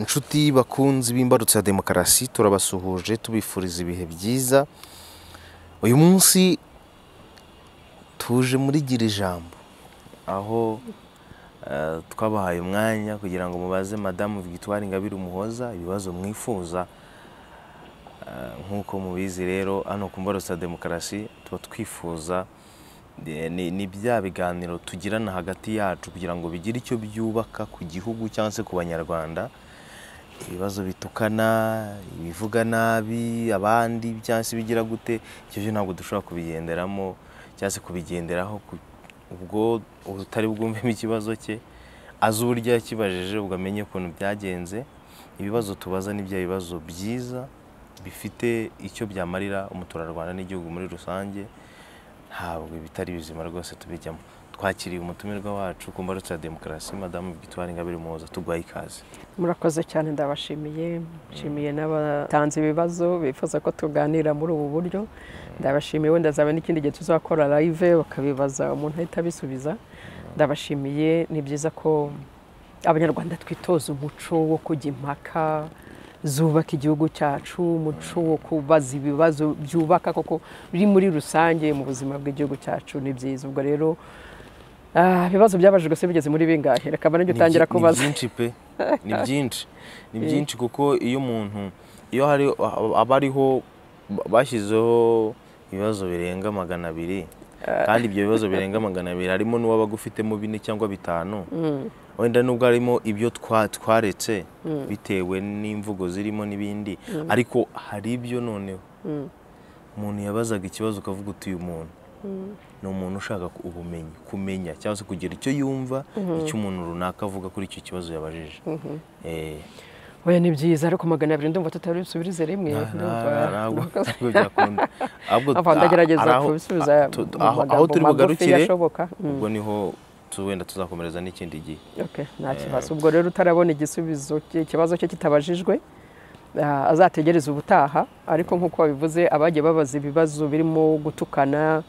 Inshuti bakunzi b'imbarutso ya demokarasi turabasuhuje tubifuriza ibihe byiza uyu munsi tuje muri gira ijambo aho eh, twabahaye umwanya kugira ngo mubaze madamu Victoire Ingabire Umuhoza ibibazo mwifuza Eh, nk'uko mubizi rero hano ku mbarutso ya demokarasi tuba twifuza eh, ni ni bya biganiro tugirana hagati yacu kugira ngo bigire icyo byubaka ku gihugu cyangwa se ku banyarwanda ibibazo bitukana ibivuga nabi abandi cyangwa se bigira gute icyo byo ntabwo dushobora kubigenderamo cyangwa se kubigenderaho ku- ubwo utari bwumvemo ikibazo cye azi uburyo yakibajije ubwo amenye ukuntu byagenze ibibazo tubaza ni bya bibazo byiza bifite icyo byamarira umuturarwanda n'igihugu muri rusange ntabwo bitari bizima rwose tubijyamo twakiriye umutumirwa wacu ku mbarutso ya demokarasi madamu victoire ingabire umuhoza tuguhaye ikaze murakoze cyane ndabashimiye nshimiye n'abatanze ibibazo bifuza ko tuganira muri ubu buryo ndabashimiye wenda azaba n'ikindi gihe tuzakora live bakabibaza umuntu ahita abisubiza ndabashimiye ni byiza ko abanyarwanda twitoza umuco wo kujya impaka zubaka igihugu cyacu umuco wo kubaza ibibazo byubaka koko biri muri rusange mu buzima bw'igihugu cyacu ni byiza ubwo rero ah, ibibazo byabajijwe se bigeze muri bingahe reka mba nanjye Ni utangira byi- kubaza Ni byinshi pe ni byinshi ni byinshi kuko iyo umuntu iyo hari aba ariho bashyizeho ibibazo birenga magana abiri kandi ibyo bibazo birenga magana abiri harimo n'uwaba agufitemo bine cyangwa bitanu wenda nubwo harimo ibyo twa- twaretse bitewe n'imvugo zirimo n'ibindi ariko hari ibyo noneho umuntu yabazaga ikibazo ukavuga uti uyu muntu ni umuntu ushaka ku- ubumenyi kumenya cyangwa se kugira icyo yumva icyo umuntu runaka avuga kuri icyo kibazo yabajije Eh, Oya ni byiza ariko magana abiri ndumva tutabisubirize rimwe nta- ndumva nta- ntabwo ntabwo byakunda ahubwo Ava ndagerageza ari aho- kubisubiza ah, tu- aho- mu aho magambo turi magufi bugarukire ashoboka. Mm. ubwo niho tu- wenda tuzakomereza n'ikindi gihe Okay, nta kibazo ubwo rero utarabona igisubizo cye- ikibazo cye kitabajijwe ah, azategereza ubutaha ariko nk'uko wabivuze abagiye babaza ibibazo birimo gutukana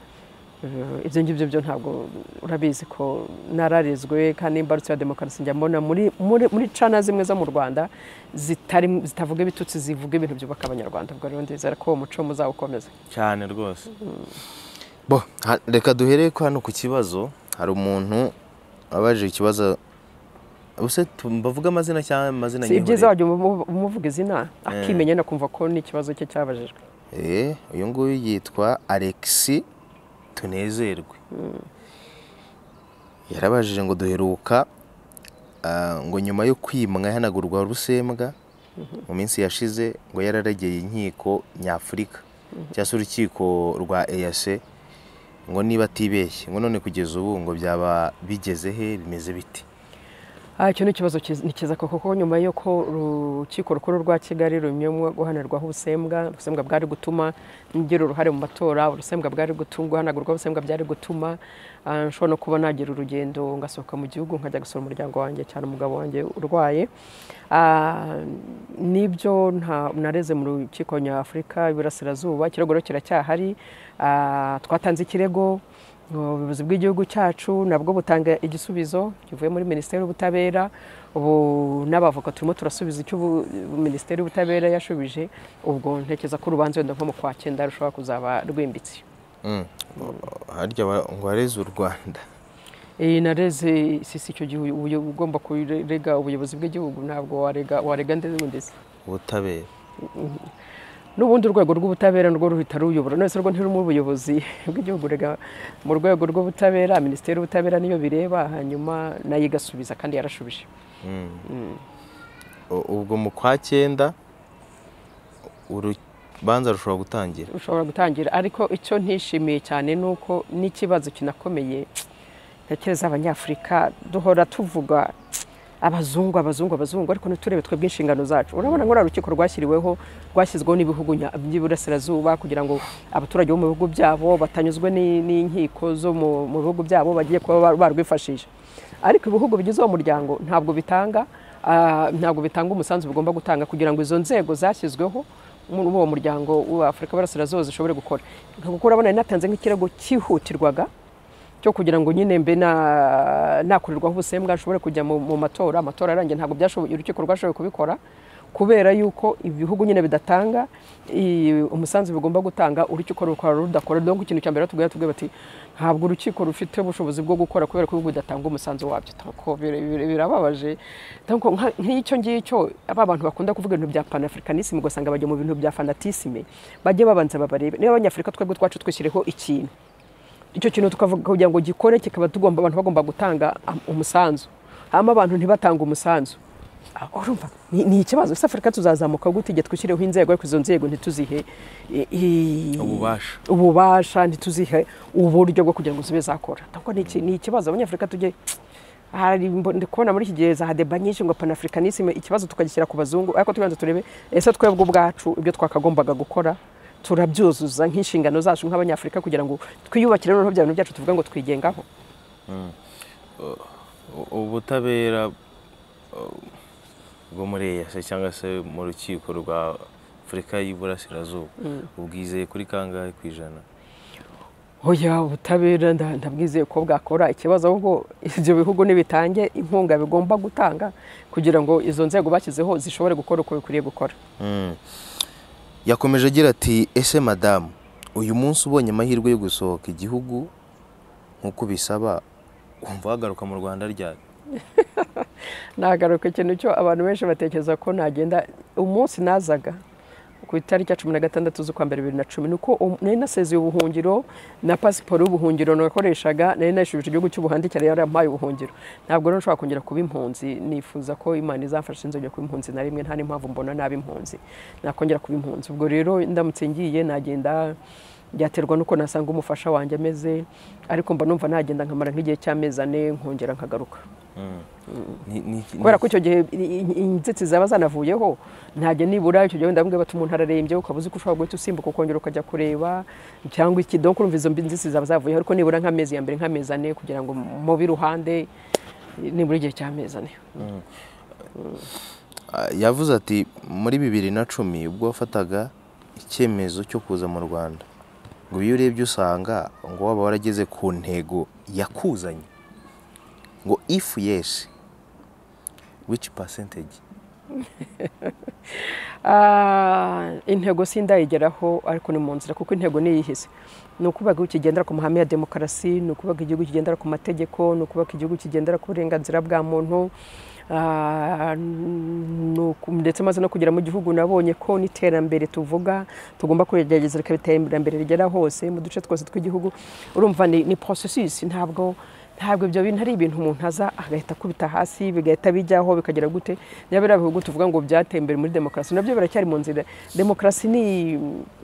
eh, ibyo ngibyo byo ntabwo urabizi ko nararezwe kandi imbarutso ya demokarasi njya mbona muri, muri, muri cana zimwe zo mu rwanda zitari, zitavuga ibitutsi zivuga ibintu byubaka abanyarwanda ubwo rero ndizera ko uwo muco muzawukomeza cyane rwose bo ha- reka duhere ko hano ku kibazo hari umuntu wabajije ikibazo ubuse tu- mbavuge amazina cyangwa amazina si ibyiza nyihorera wajya umuvu- umuvuga izina akimenya no kumva ko n'ikibazo cye cyabajijwe Eh, uyu nguyu yitwa alexi tunezerwe yarabajije ngo duheruka ah, ngo nyuma yo kwimwa ihanagurwa rusembwa mu minsi yashize ngo yararegeye inkiko nyafurika cyangwa se urukiko rwa eyase ngo niba atibeshye ngo none kugeza ubu ngo byaba bigeze he bimeze bite Ah, icyo ni ikibazo kiza- ni kiza koko kuko nyuma y'uko urukiko rukuru rwa kigali runyemwe guhanirwaho ubusembwa ubusembwa bwari gutuma ngira uruhare mu matora ubusembwa bwari gutuma guhanagurwa ubusembwa byari gutuma ah, nshobora no kuba nagira urugendo ngasohoka mu gihugu nkajya gusura umuryango wanjye cyane umugabo wanjye urwaye Ah, nibyo nta- nareze mu rukiko nyafurika iburasirazuba ikirego rero kiracyahari Ah, twatanze ikirego ubuyobozi bw'igihugu cyacu nabwo butanga igisubizo kivuye muri minisiteri y'ubutabera ubu n'abavoka turimo turasubiza icyo ubu- minisiteri y'ubutabera yashubije ubwo ntekereza ko urubanza wenda nko mu kwa cyenda rushobora kuzaba rwimbitse Mm. harya ba- ngo areze u rwanda iyi nareze sisi icyo gihe uyu- uyu- ugomba kurega ubuyobozi bw'igihugu ntabwo warega warega ndetse ubutabera n'ubundi urwego rw'ubutabera nirwo ruhita ruyobora none se rwo ntirurimo ubuyobozi bw'igihugu rega mu rwego rw'ubutabera minisiteri y'ubutabera niyo bireba hanyuma nayo igasubiza kandi yarashubije U- ubwo mu kwa cyenda urubanza rushobora gutangira ushobora gutangira ariko icyo ntishimiye cyane ni uko n'ikibazo kinakomeye ntekereza abanyafurika duhora tuvuga abazungu abazungu abazungu ariko ntiturebe twebwe inshingano zacu urabona ngo uriya rukiko rwashyiriweho rwashyizweho n'ibihugu nya- by'iburasirazuba kugira ngo abaturage bo mu bihugu byabo batanyuzwe ni- n'inkiko zo mu mu bihugu byabo bagiye kuba bar- barwifashisha ariko ibihugu bigize uwo muryango ntabwo bitanga ah, ntabwo bitanga umusanzu bigomba gutanga kugira ngo izo nzego zashyizweho muri uwo muryango w'afurika burasirazuba zishobore gukora ntabwo urabona yanatanze nk'ikirego cyihutirwaga cyo kugira ngo nyine mbe na- nakorerwaho ubusembwa nshobore kujya mu mu matora amatora arangiye ntabwo byashoboye urukiko rwashoboye kubikora kubera yuko ibihugu nyine bidatanga i- umusanzu bigomba gutanga urukiko rukora rudakora donc ikintu cya mbere batubwira tubwira bati ntabwo urukiko rufite ubushobozi bwo gukora kubera ko ibihugu bidatanga umusanzu wabyo Tako bir- bir- birababaje Donc, nka- nk'icyo ngicyo aba bantu bakunda kuvuga ibintu bya panafricanisme ugasanga bajya mu bintu bya fanatisme bajye babanza babarebe niba abanyafurika twebwe twacu twishyireho ikintu icyo kintu tukavuga kugira ngo gikore kikaba tugomba abantu bagomba gutanga am- umusanzu hama abantu ntibatange umusanzu Ah, urumva ni, ni ikibazo ese afurika tuzazamuka gute igihe twishyireho inzego ariko izo nzego ntituzihe i- i- Ububasha. ububasha ntituzihe uburyo bwo kugira ngo zibe zakora Ntabwo ni iki- ni ikibazo abanyafurika tujye hari mbo- ndi kubona muri iki gihe za hadeba nyinshi ngo panafricanisme ikibazo tukagishyira ku bazungu ariko tubanza turebe ese twebwe ubwacu ibyo twakagombaga gukora turabyuzuza nk'inshingano zacu nk'abanyafurika kugira ngo twiyubakire noneho bya bintu byacu tuvuga ngo twigengaho U- ubutabera uh, bwo muri eyase cyangwa se mu rukiko rwa afurika y'iburasirazuba ubwizeye kuri kangahe ku ijana oya ubutabera nda- ndabwizeye ko bwakora ikibazo ahubwo ibyo bihugu nibitange inkunga bigomba gutanga kugira ngo izo nzego bashyizeho zishobore gukora uko bikwiriye gukora Mm. yakomeje agira ati ese madamu uyu munsi ubonye amahirwe yo gusohoka igihugu nk'uko bisaba wumva wagaruka mu rwanda ryari nagaruka ikintu cyo abantu benshi batekereza ko nagenda umunsi nazaga ku itariki ya cumi na gatandatu z'ukwa mbere bibiri na cumi ni uko um- nari nasezeye ubuhungiro na pasiporo y'ubuhungiro nakoreshaga nari nayishubije igihugu cy'ubuhandi cyari yarampaye ubuhungiro ntabwo rero nshobora kongera kuba impunzi nifuza ko imana izamfasha nzongera kuba impunzi na rimwe nta n'impamvu mbona nabi impunzi nakongera kuba impunzi ubwo rero ndamutse ngiye nagenda byaterwa n'uko nasanga umufasha wanjye ameze ariko mba numva nagenda nkamara nk'igihe cy'amezi ane nkongera nkagaruka Ni- ni- ni- kubera ko icyo gihe i- i- inzitizi zaba zanavuyeho ntajya nibura icyo gihe wenda bamwe batuma umuntu ararembye ukaba uzi ko ushobora guhita usimbuka ukongera ukajya kureba cyangwa iki donc urumva izo mbi- nzitizi zaba zavuyeho ariko nibura nk'amezi ya mbere nk'amezi ane kugira ngo mube iruhande nibura igihe cy'amezi ane Ah, yavuze ati muri bibiri na cumi ubwo wafataga icyemezo cyo kuza mu rwanda ngo iyo urebye usanga ngo waba warageze ku ntego yakuzanye ngo ifu yesi wici pasenteji Ah, intego sindayigeraho ariko ni mu nzira kuko intego niyihise ni ukubaka igihugu kigendera ku mahame ya demokarasi ni ukubaka igihugu kigendera ku mategeko ni ukubaka igihugu kigendera ku burenganzira bwa muntu Ah, ni uku- ndetse maze no kugera mu gihugu nabonye ko n'iterambere tuvuga tugomba kugerageza reka iterambere rigera hose mu duce twose tw'igihugu urumva ni, ni processus ntabwo ntabwo ibyo bintu ari ibintu umuntu aza agahita akubita hasi bigahita bijyaho bikagera gute niba biriya bihugu tuvuga ngo byateye imbere muri demokarasi nabyo biracyari mu nzira demokarasi ni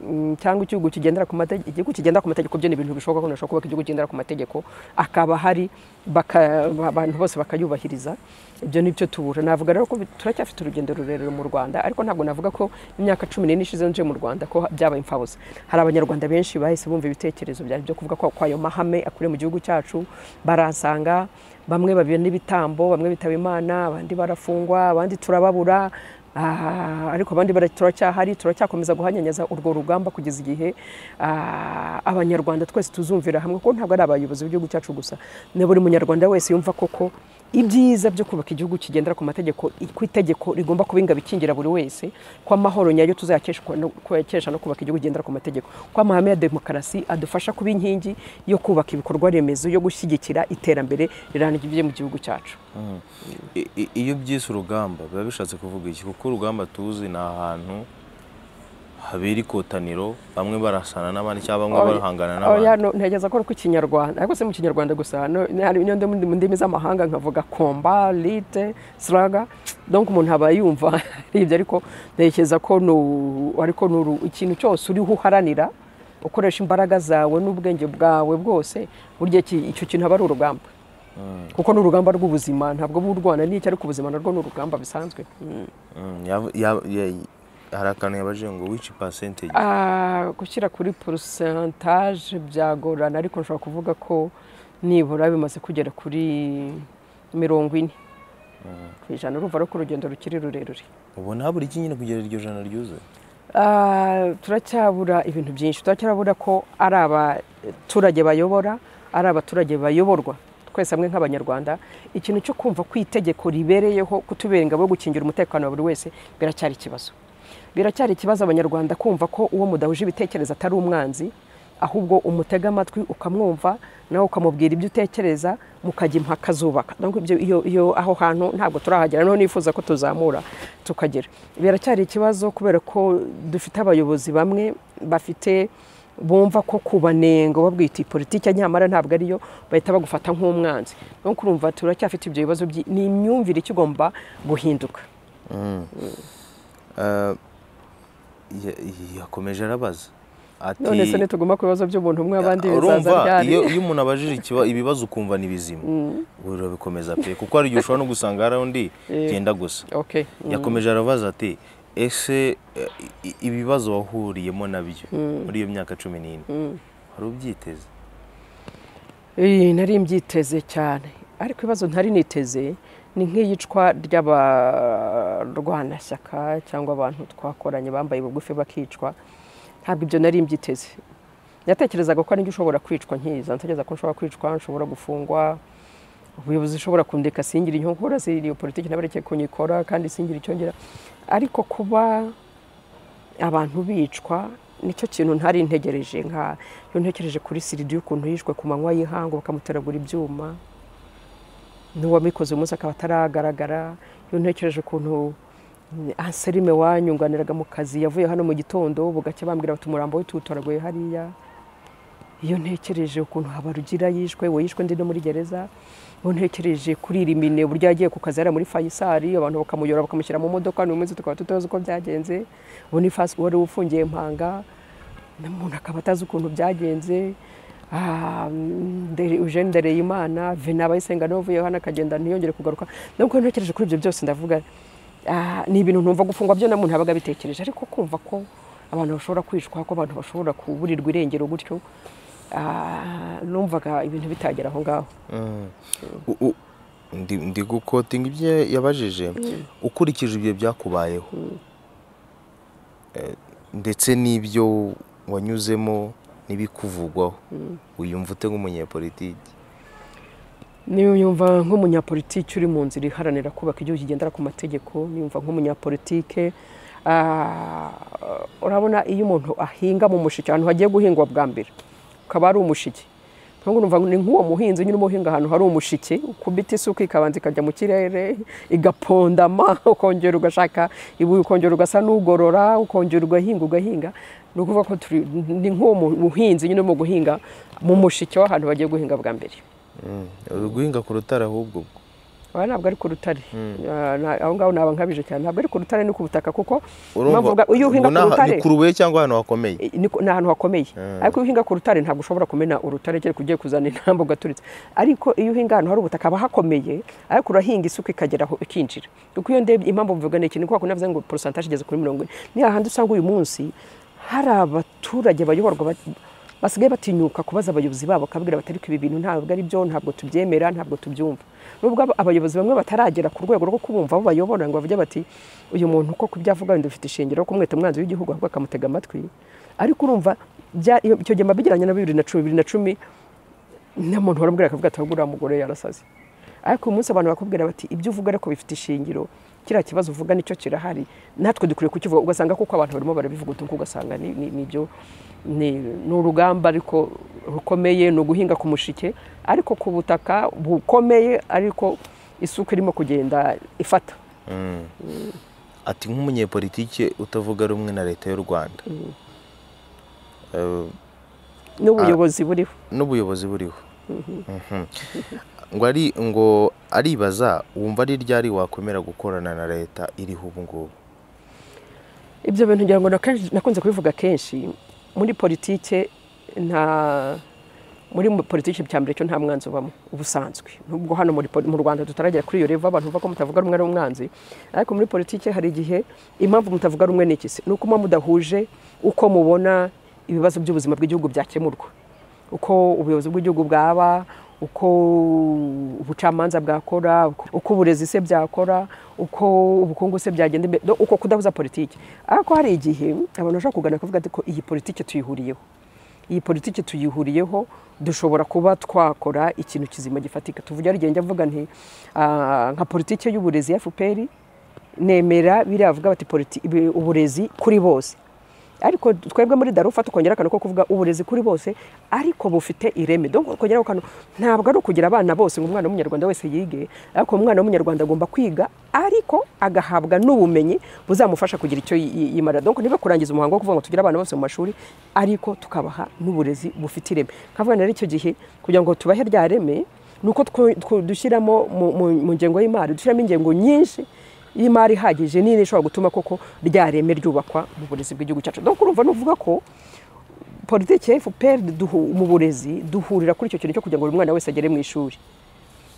mm, cyangwa igihugu kigendera ku mategeko igihugu kigendera ku mategeko byo ni ibintu bishoboka ko umuntu ashobora kubaka igihugu kigendera ku mategeko akaba hari baka- abantu bose bakayubahiriza ibyo ni byo tubura navuga rero ko bi- turacyafite urugendo rurerure mu rwanda ariko ntabwo navuga ko imyaka cumi n'ine ishize nje mu rwanda ko byabaye imfabusa hari abanyarwanda benshi bahise bumva ibitekerezo byanjye byo kuvuga ko ko ayo mahame akuriye mu gihugu cyacu baransanga bamwe babibona ibitambo bamwe bitaba imana abandi barafungwa abandi turababura Ah, ariko abandi bara- turacyahari turacyakomeza guhanyanyaza urwo rugamba kugeza igihe ah, abanyarwanda twese tuzumvira hamwe ko ntabwo ari abayobozi b'igihugu cyacu gusa na buri munyarwanda wese yumva koko ibyiza byo kubaka igihugu kigendera ku mategeko i- ku itegeko rigomba kuba ingabo ikingira buri wese ko amahoro nyayo tuzayakesha no- kuyakesha no kubaka igihugu kigendera ku mategeko ko amahame ya demokarasi adufasha kuba inkingi yo kubaka ibikorwa remezo yo gushyigikira iterambere rirambye ryo mu gihugu cyacu I- i- iyo byise urugamba biba bishatse kuvuga iki kuko urugamba tuzi ni ahantu habera ikotaniro bamwe barasana n'abandi cyangwa bamwe barahangana oya n'abandi no ntegeza ko ku kinyarwanda ariko si mu kinyarwanda gusa no ni- hari n'indi mu ndimi z'amahanga nkavuga komba lite sraga donc umuntu aba yumva ari ibyo ariko ntekereza ko ni u- ariko ni uru- ikintu cyose uriho uharanira ukoresha imbaraga zawe n'ubwenge bwawe bwose burya iki- icyo kintu aba ari urugamba kuko ni urugamba rw'ubuzima ntabwo buba urwana n'icyo ariko ubuzima narwo ni urugamba bisanzwe Mm. Mm, yav- yav- ya- hari akantu yabaje ngo wici pasenteji Ah, gushyira kuri porosantaje byagorana ariko nshobora kuvuga ko nibura bimaze kugera kuri mirongo ine ku ijana urumva ariko urugendo rukiri rurerure ubona habura iki nyine kugera iryo jana ryuzuye Ah, turacyabura ibintu byinshi turacyabura ko ari abaturage bayobora ari abaturage bayoborwa twese hamwe nk'abanyarwanda ikintu cyo kumva ko itegeko ribereyeho kutubera ingabo yo gukingira umutekano wa buri wese biracyari ikibazo biracyari ikibazo abanyarwanda kumva ko uwo mudahuje ibitekerezo atari umwanzi ahubwo umutega amatwi ukamwumva nawe ukamubwira ibyo utekereza mukajya impaka zubaka Donc ibyo iyo iyo aho hantu ntabwo turahagera noneho nifuza ko tuzamura tukagera biracyari ikibazo kubera ko dufite abayobozi bamwe bafite bumva ko kubanenga babwita politiki nyamara ntabwo ariyo bahita bagufata nk'umwanzi no kurumva turacyafite ibyo bibazo byi- ni imyumvire ikigomba guhinduka Ya- yakomeje arabaza ati none se nituguma ku bibazo by'umuntu umwe abandi bizaza urumva ryari iyo iyo umuntu abajije ikiba- ibibazo ukumva ni bizima ubu birabikomeza pe kuko hari igihe ushobora no gusanga hari undi byenda gusa okay mm. yakomeje arabaza ati ese eh, i- ibibazo wahuriyemo nabyo muri iyo myaka cumi n'ine wari ubyiteze Eh, nari mbyiteze cyane ariko ibibazo ntari niteze ni nk'iyicwa ry'abarwanashyaka cyangwa abantu twakoranye bambaye bugufi bakicwa ntabwo ibyo nari mbyiteze yatekerezaga ko ari njye ushobora kwicwa nkiza ntekereza ko nshobora kwicwa nshobora gufungwa ubuyobozi bushobora kundeka singire inyongera iyo politiki ntabareke kunyikora kandi singire icyongera ariko kuba abantu bicwa nicyo kintu ntari ntegereje nka iyo ntekereje kuri siridi y'ukuntu yishwe ku manywa y'ihangu bakamuteragura ibyuma n'uwamikoze umunsi akaba ataragaragara iyo ntekereje ukuntu anselime wanyunganiraga mu kazi yavuye hano mu gitondo bugacya bambwira bati umurambo we tuwutoraguye hariya iyo ntekereje ukuntu habarugira yishwe we yishwe ndi no muri gereza iyo ntekereje kuri rimine uburyo yagiye ku kazi yari muri fayisari abantu bakamuyora bakamushyira mu modoka ni umunsi tukaba tutazi uko byagenze ubu ni fasi wari ufungiye mpanga umuntu akaba atazi ukuntu byagenze Ah, Nde- Eugene Ndereyimana Vena Abayisenga nawe uvuyeho hano akagenda ntiyongere kugaruka nubwo ntekereje kuri ibyo byose ndavuga ah, ni ibintu ntumva gufungwa byo na muntu yabaga abitekereje ariko kumva ko abantu bashobora kwicwa ko abantu bashobora kuburirwa irengero gutyo ah, numvaga ibintu bitagera aho ngaho U- u- ndi ndi gukotinga ibyo yabajije ukurikije ibyo byakubayeho Eh, ndetse n'ibyo wanyuzemo n'ibikuvugwaho wiyumva ute nk'umunyepolitiki niyo yumva nk'umunyapolitiki uri mu nzira iharanira kubaka igihugu kigendera ku mategeko niyumva nk'umunyapolitike Ah, urabona iyo umuntu ahinga mu mushiki ahantu hagiye guhingwa bwa mbere ukaba ari umushiki Nubwo numva ni nk'uwo muhinzi nyine uba uhinga ahantu hari umushike ukubita isuka ikabanza ikajya mu kirere igapondama ukongera ugashaka ibuye ukongera ugasa n'ugorora ukongera ugahinga ugahinga ni ukuvuga ko turi- ni nk'uwo mu- muhinzi nyine urimo guhinga mu mushike w'ahantu bagiye guhinga bwa mbere uri guhinga ku rutare ahubwo ubwo aha ntabwo ari ku rutare Ah, na- aho ngaho naba nkabije cyane ntabwo ari ku rutare ni ku butaka kuko impamvu urumva bwa- iyo uhinga ngo ku n'aha- rutare ni ku rubuye cyangwa ahantu hakomeye eh, ni ku- ni ahantu hakomeye ariko iyo uhinga ku rutare ntabwo ushobora kumena urutare kereka ugiye kuzana intambwe ugaturitse ariko iyo uhinga ahantu hari ubutaka haba hakomeye ariko urahinga isuka ikagera aho ikinjira kuko iyo ndebye impamvu mvuga ni ikintu kuko navuze ngo porosantaje igeze kuri mirongo ine ni hahandi usanga uyu munsi hari abaturage bayoborwa ba- basigaye batinyuka kubaza abayobozi babo bakabwira bati ariko ibi bintu ntabwo ari byo ntabwo tubyemera ntabwo tubyumva nubwo aba- abayobozi bamwe bataragera ku rwego rwo kubumva abo bayobora ngo bavuge bati uyu muntu uko kubyo avuga wenda ufite ishingiro ko umwete umwanzi w'igihugu ahubwo akamutega amatwi ariko urumva bya- iyo- icyo gihe mba bijyanye na bibiri na cumi bibiri na cumi nta muntu warambwira akavuga ati ahubwo uriya mugore yarasaze ariko uyu munsi abantu bakubwira bati ibyo uvuga ariko bifite ishingiro kiriya kibazo uvuga nicyo kirahari natwe dukwiye kukivuga ugasanga kuko abantu barimo barabivuguta kuko ugasanga ni- ni- ni ibyo ni ni urugamba ariko rukomeye ni uguhinga ku mushike ariko ku butaka bukomeye ariko isuka irimo kugenda ifata ati nk'umunyepolitike utavuga rumwe na leta y'u rwanda Eh, n'ubuyobozi buriho n'ubuyobozi buriho Mhm. ngo ari ngo aribaza wumva ari ryari wakwemera gukorana na leta iriho ubu ngubu ibyo bintu ngira ngo nakenshi- nakunze kubivuga kenshi muri politike nta muri mu- politike cya mbere cyo nta mwanzi ubamo ubusanzwe nubwo hano muri poli- mu Rwanda tutaragera kuri iyo revo abantu bavuga ko mutavuga rumwe ari umwanzi ariko muri politike hari igihe impamvu mutavuga rumwe ni iki se ni uko muba mudahuje uko mubona ibibazo by'ubuzima bw'igihugu byakemurwa uko ubuyobozi bw'igihugu bwaba uko ubucamanza bwakora uko- uko uburezi se byakora uko ubukungu se byagenda imbere do- uko kudahuza politiki ariko hari igihe abantu bashobora kugana bakavuga ati ko iyi politiki tuyihuriyeho iyi politiki tuyihuriyeho dushobora kuba twakora ikintu kizima gifatika tuvuge ari njya mvuga nti ah, nka politiki y'uburezi ya fpr nemera biriya bavuga bati politi- ibi- uburezi kuri bose ariko twebwe muri darufa tukongera akantu ko kuvuga uburezi kuri bose ariko bufite ireme donc ukongeraho akantu ntabwo ari ukugira abana bose ngo umwana w'umunyarwanda wese yige ariko umwana w'umunyarwanda agomba kwiga ariko agahabwa n'ubumenyi buzamufasha kugira icyo yi- yi- yimarira donc niba kurangiza umuhango wo kuvuga ngo tugire abana bose mu mashuri ariko tukabaha n'uburezi bufite ireme nkavuga rero icyo gihe kugira ngo tubahe rya reme ni uko twu- twu- dushyiramo mu- mu- mu ngengo y'imari dushyiramo ingengo nyinshi y'imari ihagije nini ishobora gutuma koko rya reme ryubakwa mu burezi bw'igihugu cyacu donc urumva nuvuga ko politiki ya fpr duhu- mu burezi duhurira kuri icyo kintu cyo kugira ngo buri mwana wese agere mu ishuri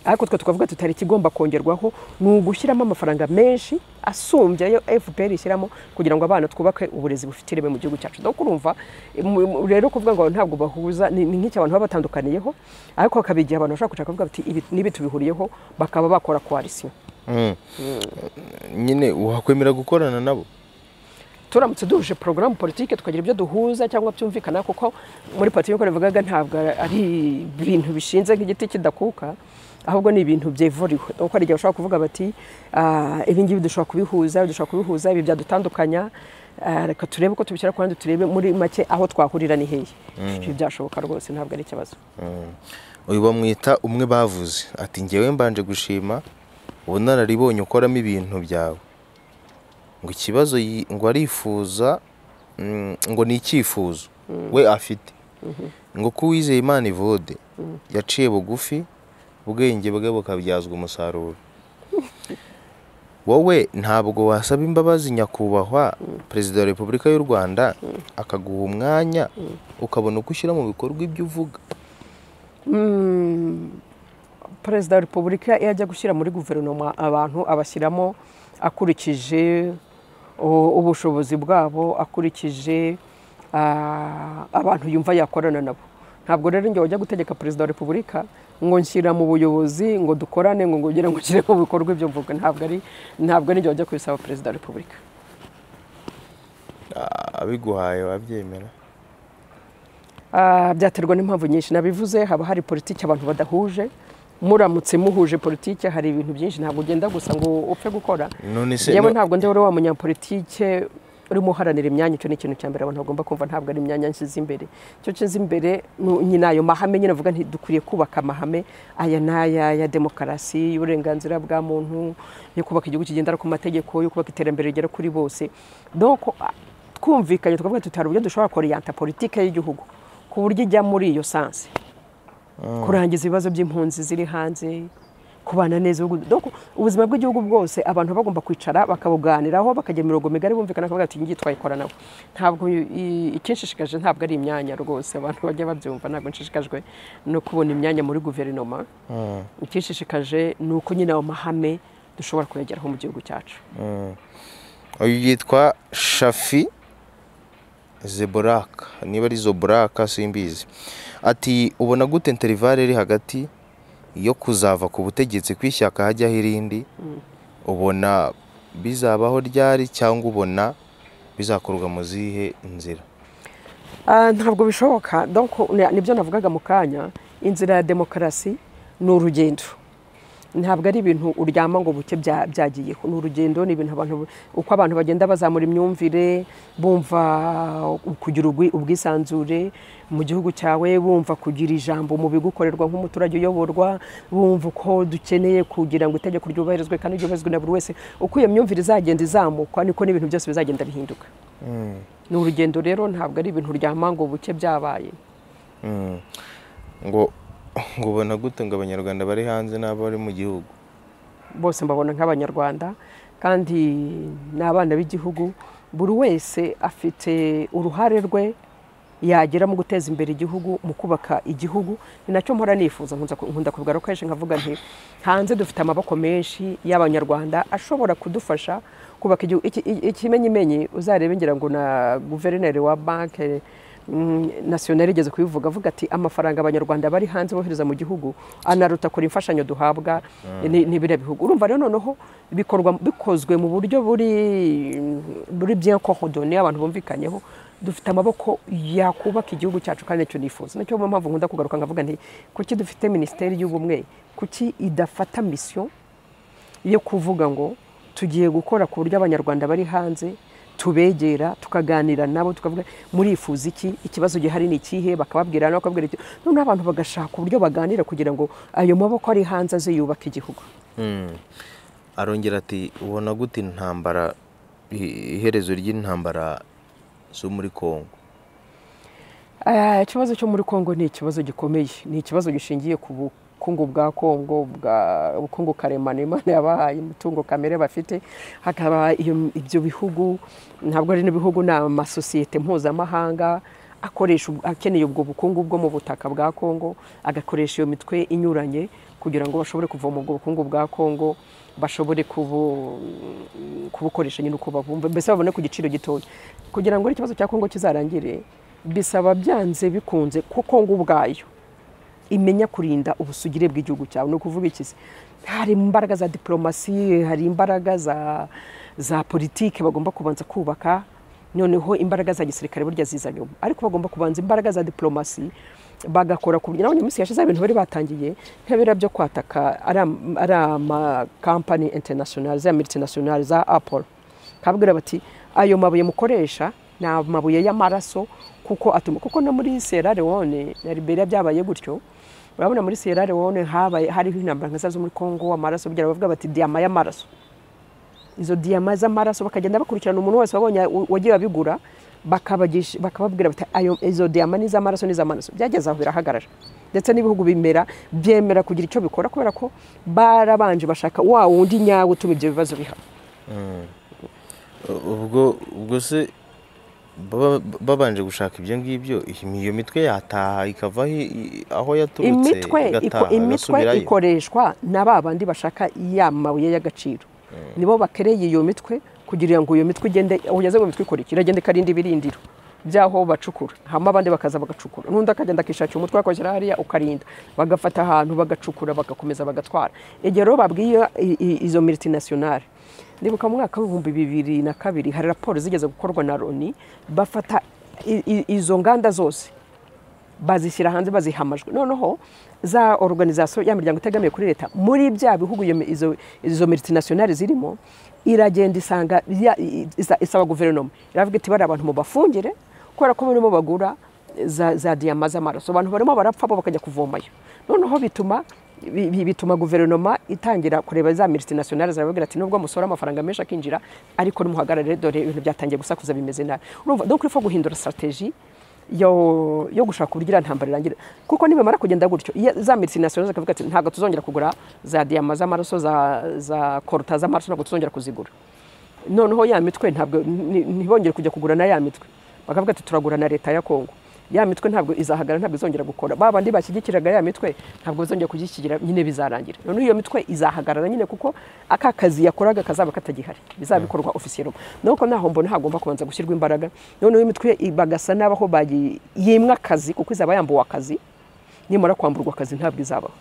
ariko twe tukavuga tutari ikigomba kongerwaho ni ugushyiramo amafaranga menshi asumbye ayo fpr ishyiramo kugira ngo abana twubake uburezi bufite ireme mu gihugu cyacu donc urumva mu- mu- rero kuvuga ngo ntabwo bahuza ni ni nk'icyo abantu baba batandukaniyeho ariko hakaba igihe abantu bashobora kushaka kuvuga bati ibi n'ibi tubihuriyeho bakaba bakora koalisiyo nyine wakwemera gukorana nabo turamutse duhuje porogaramu politike tukagira ibyo duhuza cyangwa byumvikana kuko muri politiki nk'uko nabivugaga ntabwo ari ibintu bishinze nk'igiti kidakuka ahubwo ni ibintu byevuriwe kuko hari igihe bashobora kuvuga bati "Ah, ibi ngibi dushobora kubihuza dushobora kubihuza ibi byadutandukanya Ah, reka turebe ko tubishyira ku ruhande turebe muri make aho twahurira ni hehe ibyo byashoboka rwose ntabwo ari ikibazo uyu bamwita umwe bavuze ati ngewe mbanje gushima ubunararibonye ukoramo ibintu byawe ngo ikibazo yi- ngo arifuza mm, ngo ni icyifuzo we afite ngo ko uwizeye imana ivode yaciye bugufi ubwenge bwe bukabyazwa umusaruro wowe ntabwo wasaba imbabazi nyakubahwa perezida wa repubulika y'u rwanda akaguha umwanya ukabona uko ushyira mu bikorwa ibyo uvuga perezida wa repubulika iyo ajya gushyira muri guverinoma abantu abashyiramo akurikije u- ubushobozi bwabo akurikije ah, abantu yumva yakorana nabo ntabwo rero njye wajya gutegeka perezida wa repubulika ngo nshyira mu buyobozi ngo dukorane ngo ngongere ngo nshyire mu bikorwa ibyo mvuga ntabwo ari ntabwo ari njye wajya kubisaba perezida wa repubulika abiguhaye wabyemera Ah, byaterwa n'impamvu nyinshi nabivuze haba hari politiki abantu badahuje muramutse muhuje politiki hari ibintu byinshi ntabwo ugenda gusa ngo upfe gukora none se yewe no- ntabwo ndi wari wa munyapolitike urimo uharanira imyanya icyo ni ikintu cya mbere abantu bagomba kumva ntabwo ari imyanya nshyize imbere icyo nshyize imbere ni- nyine ayo mahame nyine avuga nti dukwiriye kubaka amahame aya n'aya ya demokarasi y'uburenganzira bwa muntu yo kubaka igihugu kigendera ku mategeko yo kubaka iterambere rigera kuri bose donc ah, twumvikanye tukavuga tuti hari uburyo dushobora koriyanta politike y'igihugu ku buryo ijya muri iyo sansi kurangiza ibibazo by'impunzi ziri hanze kubana neza ubu- donc ubuzima bw'igihugu bwose abantu baba bagomba kwicara bakabuganiraho bakagira imirongo migari bumvikana bakavuga ati ngiye twayikoranaho ntabwo i- ikinshishikaje ntabwo ari imyanya rwose abantu bajya babyumva ntabwo nshishikajwe no kubona imyanya muri guverinoma ikinshishikaje ni uko nyine ayo mahame dushobora kuyageraho mu gihugu cyacu uyu yitwa shafi zeboraka niba ari zoboraka simbizi ati ubona gute interivare iri hagati yo kuzava ku butegetsi kw'ishyaka hajyaho irindi ubona bizabaho ryari cyangwa ubona bizakorwa mu zihe nzira Ah, ntabwo bishoboka donc ni- nibyo navugaga mu kanya inzira ya demokarasi ni urugendo ntabwo ari ibintu uryama ngo buke bya- byagiyeho ni urugendo ni ibintu abantu uko abantu bagenda bazamura imyumvire bumva kugira ubwi- ubwisanzure mu gihugu cyawe bumva kugira ijambo mu bigukorerwa nk'umuturage uyoborwa bumva uko dukeneye kugira ngo itegeko ryubahirizwe kandi ryubahirizwe na buri wese uko iyo myumvire izagenda izamukwa niko n'ibintu byose bizagenda bihinduka ni urugendo rero ntabwo ari ibintu uryama ngo buke byabaye Mm. ngo ngo ubona gute ngo abanyarwanda bari hanze n'abari mu gihugu bose mbabona nk'abanyarwanda kandi ni abana b'igihugu buri wese afite uruhare rwe yagira mu guteza imbere igihugu mu kubaka igihugu ni nacyo mpora nifuza nkunza ku- nkunda kubigaruka kenshi nkavuga nti hanze dufite amaboko menshi y'abanyarwanda ashobora kudufasha kubaka igihugu Iki- iki- ikimenyimenyi uzarebe ngira ngo na guverineri wa banki Mm, nasiyonari igeze kubivuga avuga ati amafaranga abanyarwanda bari hanze bohereza mu gihugu anaruta kure imfashanyo duhabwa ni- n'ibiriya bihugu urumva rero noneho bikorwa bikozwe mu buryo buri buri bien coordonné abantu bumvikanyeho dufite amaboko yakubaka igihugu cyacu kandi nicyo nifuza nacyo niyo mpamvu nkunda kugaruka nkavuga nti kuki dufite minisiteri y'ubumwe kuki idafata misiyo yo kuvuga ngo tugiye gukora ku buryo abanyarwanda bari hanze tubegera tukaganira nabo tukavuga murifuza iki ikibazo gihari ni ikihe bakababwira nabo bakababwira icyo noneho abantu bagashaka uburyo baganira kugira ngo ayo maboko ari hanze aze yubaka igihugu arongera ati ubona gute intambara i- iherezo ry'intambara zo muri congo Eh, ikibazo cyo muri congo ni ikibazo gikomeye ni ikibazo gishingiye ku bukungu bwa congo bwa ubukungu karemano imana yabahaye imitungo kamere bafite hakaba iyo- ibyo bihugu ntabwo ari n'ibihugu ni amasosiyete mpuzamahanga akoresha ubwo- akeneye ubwo bukungu bwo mu butaka bwa congo agakoresha iyo mitwe inyuranye kugira ngo bashobore kuvoma ubwo bukungu bwa congo bashobore kubu kubukoresha nyine uko babumva mbese babone ku giciro gitoya kugira ngo ikibazo cya kongo kizarangire bisaba byanze bikunze ko kongo ubwayo imenya kurinda ubusugire bw'igihugu cyawe ni ukuvuga iki se hari imbaraga za diporomasi hari imbaraga za za politiki bagomba kubanza kubaka noneho imbaraga za gisirikare burya ziza nyuma ariko bagomba kubanza imbaraga za diporomasi bagakora ku buryo nabonye iminsi yashize hari ibintu bari batangiye nk'ibira byo kwataka ari am- ari amakampani interinasiyonari za militinationari za apolo kabwira bati ayo mabuye mukoresha ni amabuye y'amaraso kuko atuma kuko no muri Sierra Leone na Liberia byabaye gutyo urabona muri Sierra Leone habaye hariho intambara nka za zo muri Congo amaraso bigira bavuga bati diyama y'amaraso izo diyama z'amaraso bakagenda bakurikirana umuntu wese wabonye u- wagiye abigura bakabagisha- bakababwira bati ayo izo diyama ni iz'amaraso ni iz'amaraso byageze aho birahagarara ndetse n'ibihugu bimera byemera kugira icyo bikora kubera ko barabanje bashaka wa wundi nyawe utuma ibyo bibazo bihaba ubwo ubwo se baba- babanje gushaka ibyo ngibyo iyi- iyo mitwe yataha ikava aho i- aho yaturutse imitwe iko- igataha, imitwe igasubirayo. ikoreshwa na ba bandi bashaka ya mabuye y'agaciro nibo bakereye iyo mitwe kugira ngo iyo mitwe igende aho ugeze ngo imitwe ikora iki iragenda ikarinda ibirindiro by'aho bacukura hama abandi bakaza bagacukura n'undi akagenda akishakira umutwe akawushyira hariya ukarinda bagafata ahantu bagacukura bagakomeza bagatwara igihe rero babwiye i- i- izo militinationale nibuka mu mwaka w'ibihumbi bibiri na kabiri hari raporo zigeze gukorwa na loni bafata i- i- izo nganda zose bazishyira hanze baziha amajwi noneho za organization ya miryango itegamiye kuri leta muri bya bihugu iyo mi- izo, izo multinationale zirimo iragenda isanga ya- i- isa- isaba guverinoma iravuga iti bari abantu mubafungire kubera ko barimo bagura za, za diyama z'amaraso abantu barimo barapfa bo bakajya kuvomayo noneho bituma bi- bi- bituma guverinoma itangira kureba za multinationale zarababwira ati nubwo musora amafaranga menshi akinjira ariko nimuhagarare dore ibintu byatangiye gusakuza bimeze nabi urumva donc ifo guhindura strategie yo, yo gushaka uburyo iriya ntambara irangira kuko nibamara kugenda gutyo iya- za mitinasiyonari zikavuga ati ntabwo tuzongera kugura za diyama z'amaraso za, za koruta z'amaraso ntabwo tuzongera kuzigura noneho ya mitwe ntabwo ni- ntibongere kujya kugura na ya mitwe bakavuga ati turagura na leta ya kongo ya mitwe ntabwo izahagarara ntabwo izongera gukora ba bandi bashyigikiraga ya mitwe ntabwo bazongera kugishyigikira nyine bizarangira noneho iyo mitwe izahagarara nyine kuko aka kazi yakoraga kazaba katagihari bizabikorwa ofisiyeromo nuko naho mbona hagomba kubanza gushyirwa imbaraga noneho iyo mitwe i- bagasa n'abaho bayi- yimwa akazi kuko izaba yambuwe akazi nimara kwamburwa akazi ntabwo izabaho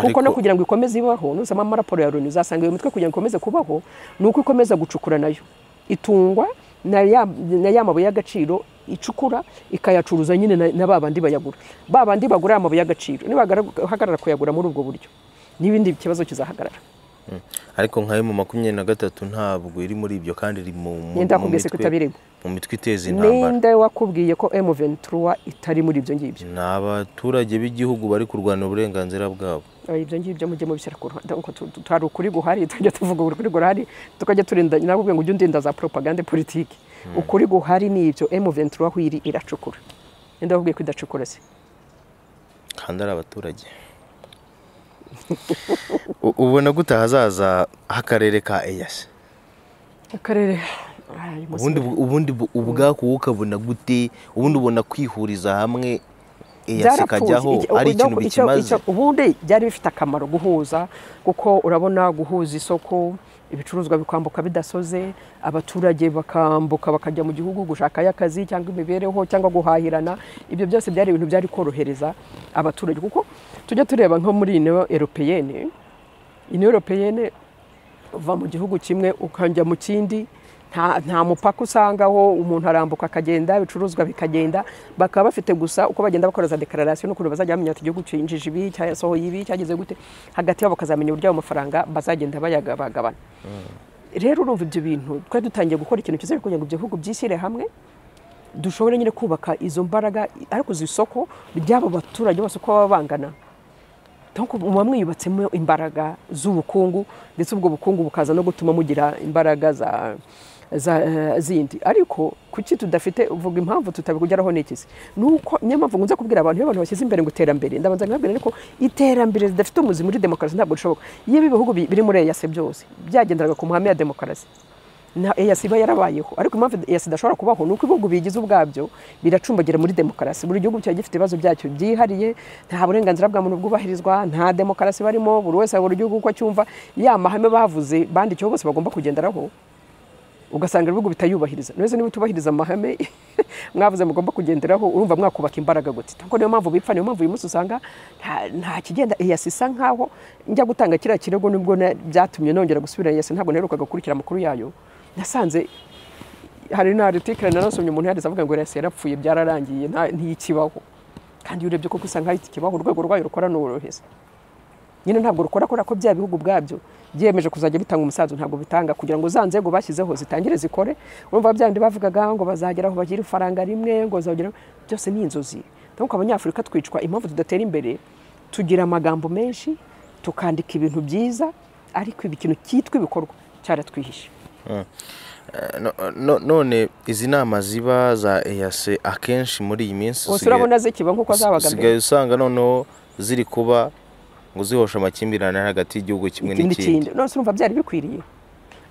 kuko no Ariko- kugira ngo ikomeze ibaho nuzama amaraporo ya loni uzasanga iyo mitwe kugira ngo ikomeze kubaho ni uko ikomeza gucukura nayo itungwa na ya na ya mabuye y'agaciro icukura ikayacuruza nyine na- na ba bandi bayagura ba bandi bagura amabuye y'agaciro nibahagarara kuyagura muri ubwo buryo n'ibindi kibazo kizahagarara ariko nkayo mu makumyabiri na gatatu ntabwo iri muri ibyo kandi iri mu mu- Ninde mu wakubwiye se ko mitwe- itabiriwe? mu mitwe iteza intambara ninde wakubwiye ko m23 itari muri ibyo ngibyo ni abaturage b'igihugu bari kurwanira uburenganzira bwabo Oya, ibyo ngibyo mujye mubishyira ku ruhande kuko tu- tu- hari ukuri guhari tujya tuvuga ukuri guhari tukajya turinda nawe ubwe ngo ujye undinda za propagande politiki ukuri guhari ni ibyo M23 aho iri iracukura ninde wakubwiye ko idacukura se kandi ari abaturage U- ubona gute ahazaza h'akarere ka eyasi akarere Ay, Musa. ubundi ubundi bu- ubwako wowe ukabona gute ubundi ubona kwihuriza hamwe eyasi Byarapfuye. ikajyaho Iki- ari ikintu icyo- bikimaze icyo- ubundi byari bifite akamaro guhuza kuko urabona guhuza isoko ibicuruzwa bikambuka bidasoze abaturage bakambuka bakajya mu gihugu gushakayo akazi cyangwa imibereho cyangwa guhahirana ibyo byose byari ibintu byari korohereza abaturage kuko tujya tureba nko muri ino europeyene ino europeyene uva mu gihugu kimwe ukajya mu kindi nta nta mupaka usangaho umuntu arambuka akagenda ibicuruzwa bikagenda bakaba bafite gusa uko bagenda bakoreza dekararasiyo n'ukuntu bazajya bamenya ati igihugu cyinjije ibi cyasohoye ibi cyageze gute hagati yabo bakazamenya uburyo ayo mafaranga bazagenda bayagabagabana rero urumva ibyo bintu twari dutangiye gukora ikintu cyiza kugira ngo ibihugu byishyire hamwe dushobore nyine kubaka izo mbaraga ariko izo isoko ry'abo baturage bose uko baba bangana donc muba mwiyubatsemo imbaraga z'ubukungu ndetse ubwo bukungu bukaza no gutuma mugira imbaraga za za eh, zindi ariko kuki tudafite uvuga impamvu tutabigugeraho n'ikisi nuko niyo mpamvu nkunze kubwira abantu iyo abantu bashyize imbere ngo iterambere ndabanza nkabwira ariko iterambere ridafite umuzi muri demokarasi ntabwo rishoboka iyo ibi bihugu bi- biri muri eyase byose byagenderaga ku mahame ya demokarasi na eyasi iba yarabayeho ariko impamvu eyasi idashobora kubaho ni uko ibihugu biyigize ubwabyo biracumbagira muri demokarasi buri gihugu kiba gifite ibibazo byacyo byihariye nta burenganzira bwa muntu bwubahirizwa nta demokarasi barimo buri wese buri gihugu uko cyumva ya mahame bavuze bandikiwe bose bagomba kugenderaho ugasanga ibihugu bitayubahiriza neza niba utubahiriza amahame mwavuze mugomba kugenderaho urumva mwakubaka imbaraga gute ntabwo niyo mpamvu bipfa niyo mpamvu uyu munsi usanga nta- nta kigenda eyasi isa nkaho njya gutanga kiriya kirego nubwo na- byatumye nongera gusubira eyasi ntabwo naherukaga gukurikira amakuru yayo nasanze hari na article narasomye umuntu yanditse avuga ngo eyasi yarapfuye byararangiye nta- ntikibaho kandi iyo urebye koko usanga ahita ikibaho urwego rwayo rukora n'uworoheza nyine ntabwo rukora kubera ko bya bihugu ubwabyo byiyemeje kuzajya bitanga umusanzu ntabwo bitanga kugira ngo za nzego bashyizeho zitangire zikore urumva bya bindi bavugaga ngo bazagera aho bagira ifaranga rimwe ngo bazagera byose ni inzozi nuko abanyafurika twicwa impamvu tudatera imbere tugira amagambo menshi tukandika ibintu byiza ariko ibi kintu cyitwa ibikorwa cyaratwihishe No- no- none izi nama ziba za eyase akenshi muri iyi minsi gusa usigaye- urabona zikiba nk'uko zabaga usigaye mbere usanga noneho ziri kuba ngo zihosha amakimbirane hagati y'igihugu kimwe ikindi n'ikindi kindi none se urumva byari bikwiriye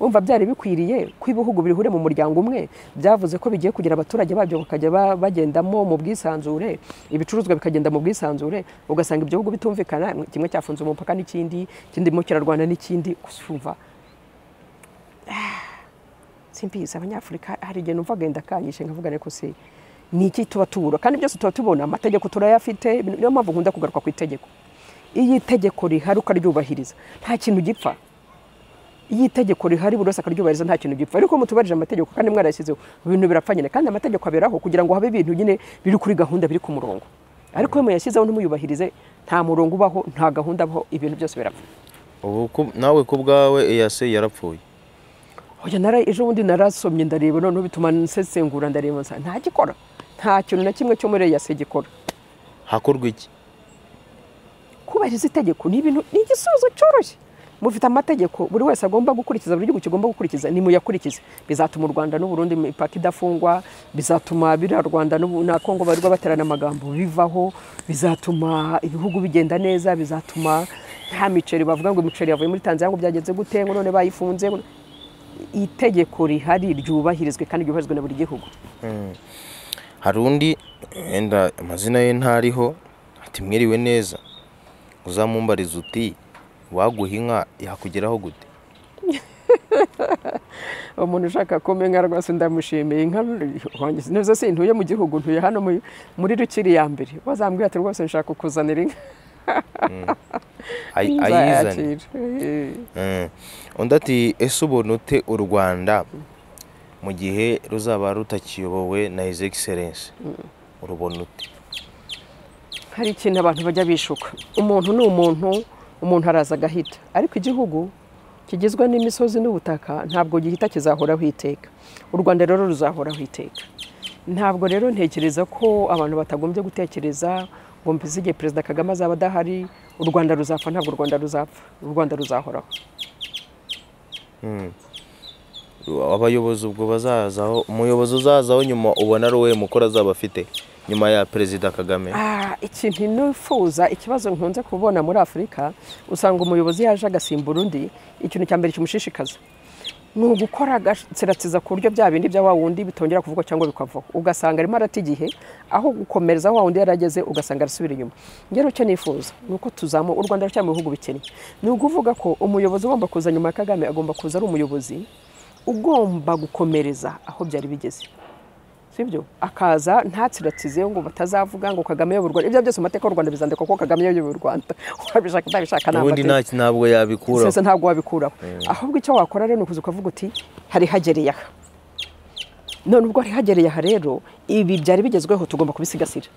urumva byari bikwiriye ko ibihugu bihuriye mu muryango umwe byavuze ko bigiye kugira abaturage babyo bakajya ba- bagendamo mu bwisanzure ibicuruzwa bikagenda mu bwisanzure ugasanga ibyo bihugu bitumvikana kimwe cyafunze umupaka n'ikindi ikindi mo kirarwana n'ikindi gusa urumva simbizi abanyafurika hari igihe numva agenda kanyishe nkavuga ariko se ni iki tuba tubura kandi byose tuba tubona amategeko turayafite ibintu- niyo mpamvu nkunda kugaruka ku itegeko iyo itegeko rihari ukaryubahiriza nta kintu gipfa iyo itegeko rihari buri wese akaryubahiriza nta kintu gipfa ariko mutubarije amategeko kandi mwarayashyizeho ibintu birapfa nyine kandi amategeko aberaho kugira ngo habe ibintu nyine biri kuri gahunda biri ku murongo ariko iyo muyashyizeho ntimuyubahirize nta murongo ubaho nta gahunda abaho ibintu byose birapfa ubu ku- nawe ku bwawe eyase yarapfuye Oya nara ejo bundi narasomye ndareba noneho bituma nsesengura ndareba nsa nta gikora nta kintu na kimwe cyo muri eyase gikora hakorwa iki kubahiriza itegeko ni ibintu ni igisubizo cyoroshye mufite amategeko buri wese agomba gukurikiza buri gihugu kigomba gukurikiza nimuyakurikize bizatuma u rwanda n'uburundi imipaka idafungwa bizatuma biriya rwanda n'Ubu- na kongo barirwa baterana amagambo bivaho bizatuma ibihugu bigenda neza bizatuma nta miceri bavuga ngo imiceri yavuye muri tanzania ngo byagenze gute ngo none bayifunze ngo- itegeko rihari ryubahirizwe kandi ryubahirizwe na buri gihugu hari undi wenda amazina ye ntariho ati mwiriwe neza uzamumbariza uti waguha inka yakugeraho gute umuntu ushaka kumenya rwose ndamushimiye inka wanjye neza sintuye mu gihugu ntuye hano mu- muri rukiri ya mbere wazambwira ati rwose nshaka kukuzanira inka Ay- ayizane nzayakira Mm. Eh, undi ati ese ubona ute u rwanda mu gihe ruzaba rutakiyobowe na his excellence urubona ute hari ikintu abantu bajya bishuka umuntu ni umuntu umuntu araza agahita ariko igihugu kigizwe n'imisozi n'ubutaka ntabwo gihita kizahoraho iteka u rwanda rero ruzahoraho iteka ntabwo rero ntekereza ko abantu batagombye gutekereza ngo mbize igihe perezida kagame azaba adahari u rwanda ruzapfa ntabwo u rwanda ruzapfa u rwanda ruzahoraho abayobozi ubwo bazazaho umuyobozi uzazaho nyuma ubona ari uwuhe mukoro azaba afite nyuma ya perezida kagame Ah, ikintu nifuza ikibazo nkunze kubona muri afurika usanga umuyobozi yaje agasimbura undi ikintu cya mbere kimushishikaza ni ugukora agatsiratiza ku buryo bya bindi bya wa wundi bitongera kuvugwa cyangwa bikavaho ugasanga arimo arata igihe aho gukomereza aho wa wundi yari ageze ugasanga arasubira inyuma ngero icyo nifuza ni uko tuzamu u rwanda ruracyari mu bihugu bikennye ni ukuvuga ko umuyobozi ugomba kuza nyuma ya kagame agomba kuza ari umuyobozi ugomba gukomereza aho byari bigeze sibyo akaza ntatsiratize ngo batazavuga ngo kagame yobora u Rwanda ibyo byose mu mateka y'u rwanda bizandikwa ko kagame yobora u rwanda wabishaka utabishaka ni ubundi nta- amateka. ntabwo yabikuraho sese ntabwo wabikuraho ahubwo icyo wakora rero ni ukuza ukavuga uti hari hagereye aha none ubwo hagereye aha rero ibi byari bigezweho tugomba kubisigasira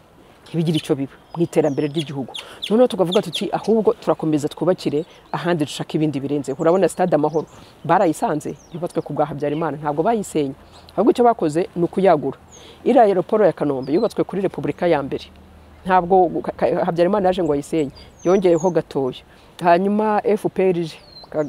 ntibigire icyo biba mu iterambere ry'igihugu noneho tukavuga tuti ahubwo turakomeza twubakire ahandi dushaka ibindi birenzeho urabona sitade amahoro barayisanze yubatswe ku bwa habyarimana ntabwo bayisenya ahubwo icyo bakoze ni ukuyagura iriya aeroporo ya kanombe yubatswe kuri repubulika ya mbere ntabwo habyarimana yaje ngo ayisenye yongeyeho gatoya hanyuma fpr ije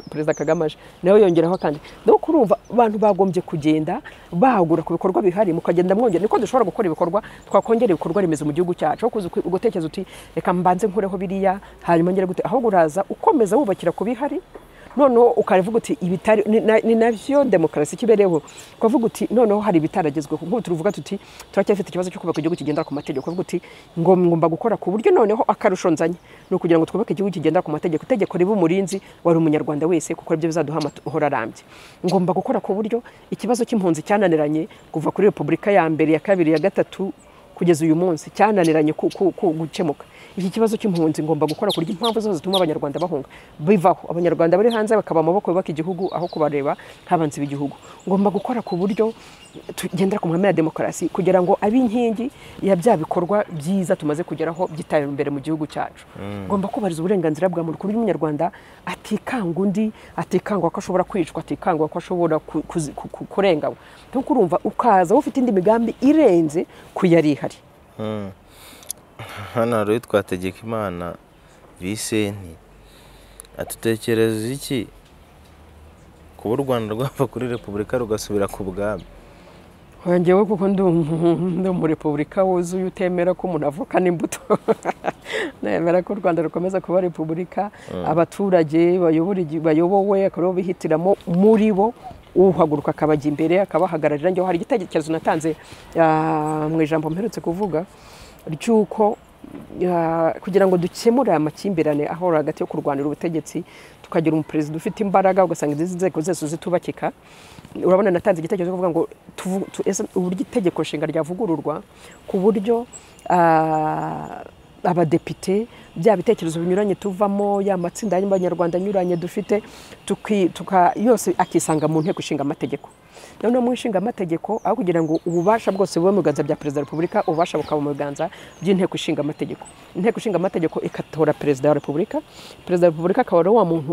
perezida kagame aje nawe yongeraho kandi nuko urumva abantu bagombye kugenda bahagura ku bikorwa bihari mukagenda mwongera niko dushobora gukora ibikorwa twakongera ibikorwa remezo mu gihugu cyacu aho kuza ugutekereza uti reka mbanze nkureho biriya hanyuma ngere gute ahubwo uraza ukomeza wubakira ku bihari noneho ukavuga uti ibitari ni nabyo demokarasi kibereyeho ukavuga uti noneho hari ibitaragezweho nk'ubu turuvuga tuti turacyafite ikibazo cyo kubaka igihugu kigendera ku mategeko ukavuga uti ngo ngomba gukora ku buryo noneho akarusho nzanye ni ukugira ngo twubake igihugu kigendera ku mategeko itegeko riba umurinzi wari umunyarwanda wese kuko ibyo bizaduha amahoro arambye ngomba gukora ku buryo ikibazo cy'impunzi cyananiranye kuva kuri repubulika ya mbere ya kabiri ya gatatu kugeza uyu munsi cyananiranye gukemuka iki kibazo cy'impunzi ngomba gukora ku buryo impamvu zose zituma abanyarwanda bahunga bivaho abanyarwanda bari hanze bakaba amaboko yubaka igihugu aho kubareba nk'abanzi b'igihugu ngomba gukora ku buryo tugendera ku mwanya ya demokarasi kugira ngo abe inkingi ya bya bikorwa byiza tumaze kugeraho byitaye imbere mu gihugu cyacu ngomba kubahiriza uburenganzira bwa muntu ku buryo umunyarwanda atikanga undi atikangwa ko ashobora kwicwa atikangwa ko ashobora kurenganywa nkuko urumva ukaza ufite indi migambi irenze ku yari ihari hano hari twategeka imana bisenti atutekereza iki kuba u rwanda rwava kuri repubulika rugasubira ku bwami ngewe kuko ndi umu repubulika wuzuye utemera ko umuntu avukana imbuto nemera ko u rwanda rukomeza kuba repubulika abaturage bayobowe akaba bihitiramo muri bo uhaguruka akabajya imbere akabahagararira ngewe hari igitekerezo natanze mu ijambo mperutse kuvuga ry'uko kugira ngo dukemure aya makimbirane ahora hagati yo kurwanira ubutegetsi tukagira umuperezida ufite imbaraga ugasanga izi nzego zose zitubakika urabona natanze igitekerezo kuvuga ngo uburyo itegeko nshinga ryavugururwa ku buryo abadepite bya bitekerezo binyuranye tuvamo ya matsinda y'abanyarwanda anyuranye dufite yose akisanga mu nteko ishinga amategeko noneho mu nshinga amategeko aho kugira ngo ububasha bwose bube mu biganza bya perezida wa repubulika ububasha bukaba mu biganza by'inteko ishinga amategeko inteko ishinga amategeko ikatora perezida wa repubulika perezida wa repubulika akaba ari wa muntu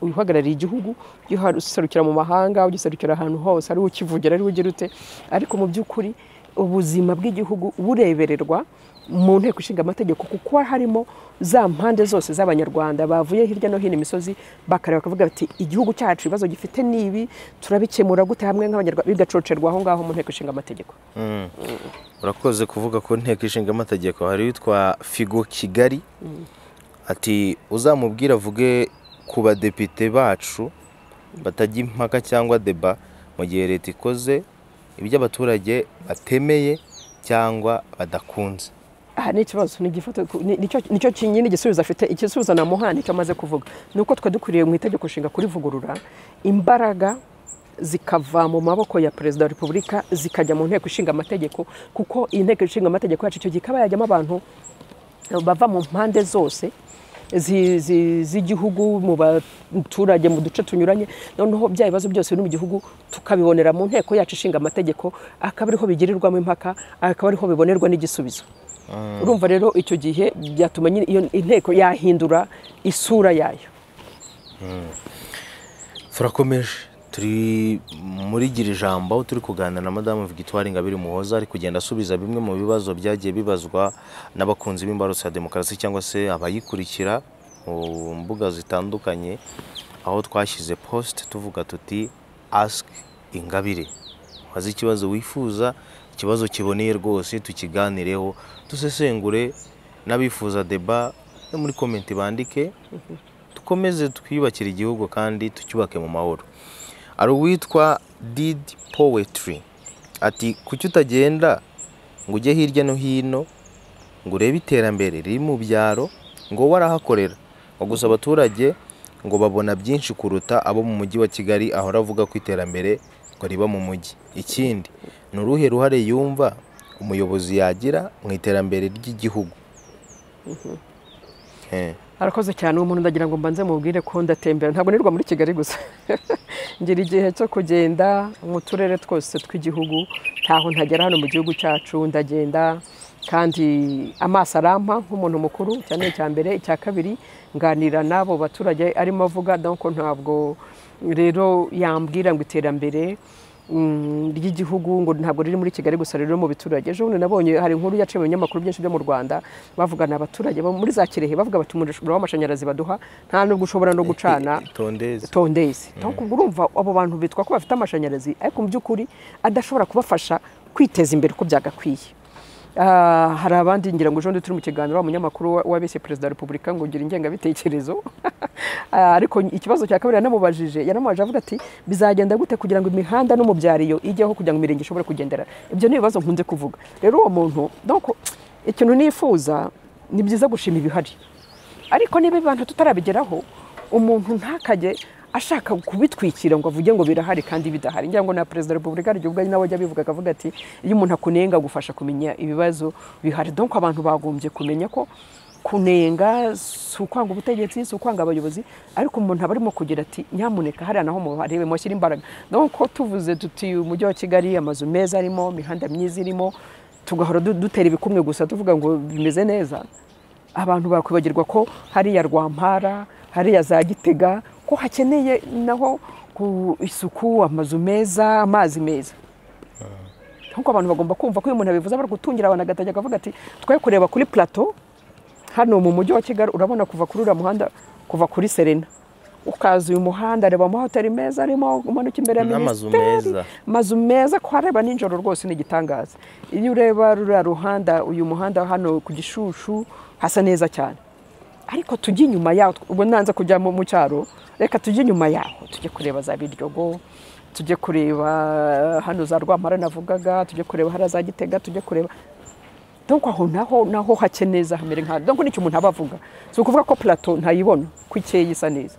uhagarariye igihugu ugiserukira mu mahanga ugiserukira ahantu hose ariwe ukivugira ariwe ugira ute ariko mu by'ukuri ubuzima bw'igihugu burebererwa mu nteko ishinga amategeko kuko harimo za mpande zose z'abanyarwanda bavuye hirya no hino imisozi bakareba bakavuga bati igihugu cyacu ibibazo gifite nibi turabikemura gute hamwe nk'abanyarwanda bigacocerwa aho ngaho mu nteko ishinga amategeko urakoze kuvuga ko nteko ishinga amategeko hari witwa figo kigali ati uzamubwire avuge ku badepite bacu batajya impaka cyangwa deba mu gihe leta ikoze ibyo abaturage batemeye cyangwa badakunze aha ni ikibazo nicyo kinini igisubizo afite igisubizo namuha nicyo amaze kuvuga ni uko twe dukwiriye mu itegeko nshinga kurivugurura imbaraga zikava mu maboko ya perezida wa repubulika zikajya mu nteko ishinga amategeko kuko iyi nteko ishinga amategeko yacu icyo gihe ikaba yajyamo abantu bava mu mpande zose z'igihugu mu baturage mu duce tunyuranye noneho bya bibazo byose biri mu gihugu tukabibonera mu nteko yacu ishinga amategeko akaba ariho bigirirwamo impaka akaba ariho bibonerwa n'igisubizo urumva rero icyo gihe byatuma iyo inteko yahindura isura yayo turakomeje turi muri gira ijambo turi kuganira na madamu victoire ingabire muhoza ari kugenda asubiza bimwe mu bibazo byagiye bibazwa n'abakunzi b'imbarutso ya demokarasi cyangwa se abayikurikira mu mbuga zitandukanye aho twashyize posite tuvuga tuti asike ingabire waze ikibazo wifuza ikibazo kiboneye rwose tukiganireho dusesengure n'abifuza deba no muri komenti bandike dukomeze twiyubakire igihugu kandi tucyubake mu mahoro ari uwitwa did powetry ati kuki utagenda ngo ujye hirya no hino ngo urebe iterambere riri mu byaro ngo warahakorera ngo gusa abaturage ngo babona byinshi kuruta abo mu mujyi wa kigali ahora avuga ko iterambere ngo riba mu mujyi ikindi ni uruhe ruhare yumva umuyobozi yagira mu iterambere ry'igihugu arakoze cyane uwo muntu ndagira ngo mbanze mubwire ko ndatembera ntabwo nirwa muri kigali gusa ngira igihe cyo kugenda mu turere twose tw'igihugu ntaho ntagera hano mu gihugu cyacu ndagenda kandi amaso arampa nk'umuntu mukuru cyane icya mbere icya kabiri nganira n'abo baturage arimo avuga ko ntabwo rero yambwira ngo iterambere mm, ry'igihugu ngo ntabwo riri muri kigali gusa rero mu biturage ejo bundi nabonye hari inkuru yaciye mu binyamakuru byinshi byo mu rwanda bavugana abaturage bo muri za kirehe bavuga bati umuriro w'amashanyarazi baduha nta nubwo ushobora no gucana tondeze tondezi ariko ubwo urumva abo bantu bitwa ko bafite amashanyarazi ariko mu by'ukuri adashobora kubafasha kwiteza imbere uko byagakwiye Ah, hari abandi ngira ngo ejo bundi turi mu kiganiro wa munyamakuru wa- wa visi perezida wa repubulika ngo ugira ingengabitekerezo Ah, ariko ikibazo cya kabiri yanamubajije yanamubajije avuga ati bizagenda gute kugira ngo imihanda no mu byariyo ijyeho kugira ngo imirenge ishobore kugenderana ibyo ni ibibazo nkunze kuvuga rero uwo muntu donc ikintu nifuza ni byiza gushima ibihari ariko niba abantu tutarabigeraho umuntu ntakajye ashaka kubitwikira ngo avuge ngo birahari kandi bidahari ngira ngo na perezida wa repubulika hari igihe ubwo ari nawe ajya abivuga akavuga ati iyo umuntu akunenga agufasha kumenya ibibazo bihari donko abantu bagombye kumenya ko kunenga si ukwanga ubutegetsi si ukwanga abayobozi ariko umuntu aba arimo kugira ati nyamuneka hariya naho muharebe mushyire imbaraga donko tuvuze tuti umujyi wa kigali amazu meza arimo imihanda myiza irimo tugahora du- dutera ibikumwe gusa tuvuga ngo bimeze neza abantu bakwibagirwa ko hariya rwampara hariya za gitega ko hakeneye naho ku isuku amazu meza amazi meza nkuko abantu bagomba kumva ko iyo umuntu abivuze abara gutungira abantu agatajya akavuga ati twe kureba kuri plateau hano mu mujyi wa kigali urabona kuva kuri uriya muhanda kuva kuri serena ukaza uyu muhanda reba amahoteli meza arimo umanuka imbere ya N'amazu minisiteri meza. amazu meza kuhareba nijoro rwose ni igitangaza iyo ureba ruriya ruhanda uyu muhanda hano ku gishushu hasa neza cyane ariko tujye inyuma yaho ubwo nanze kujya mu mu cyaro reka tujye inyuma yaho tujye kureba za biryogo tujye kureba hano za rwamara navugaga tujye kureba hariya za gitega tujye kureba donko aho naho naho hake neza hamere nka donko nicyo umuntu aba avuga si ukuvuga ko plateau ntayibona ko ikeye isa neza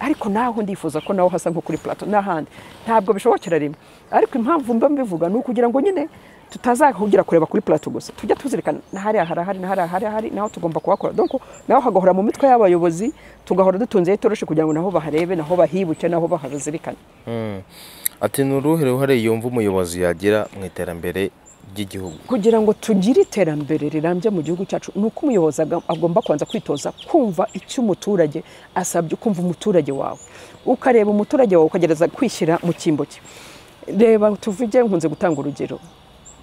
ariko naho ndifuza ko naho hasa nko kuri plateau n'ahandi ntabwo bishobokera rimwe ariko impamvu mba mbivuga ni ukugira ngo nyine tutazahugira kureba kuri plateau gusa tujya tuzirikana na hariya harahari na hariya harahari naho tugomba kuhakora donko naho hagahora mu mitwe y'abayobozi tugahora dutunzeho itoroshi kugira ngo naho baharebe naho bahibuke naho bahazirikane ati ni uruhe ruhare yumva umuyobozi yagira mu iterambere ry'igihugu kugira ngo tugire iterambere rirambye mu gihugu cyacu ni uko umuyobozi aga- agomba kubanza kwitoza kumva icyo umuturage asabye kumva umuturage wawe ukareba umuturage wawe ukagereza kwishyira mu cyimbo cye reba tuvuge nkunze gutanga urugero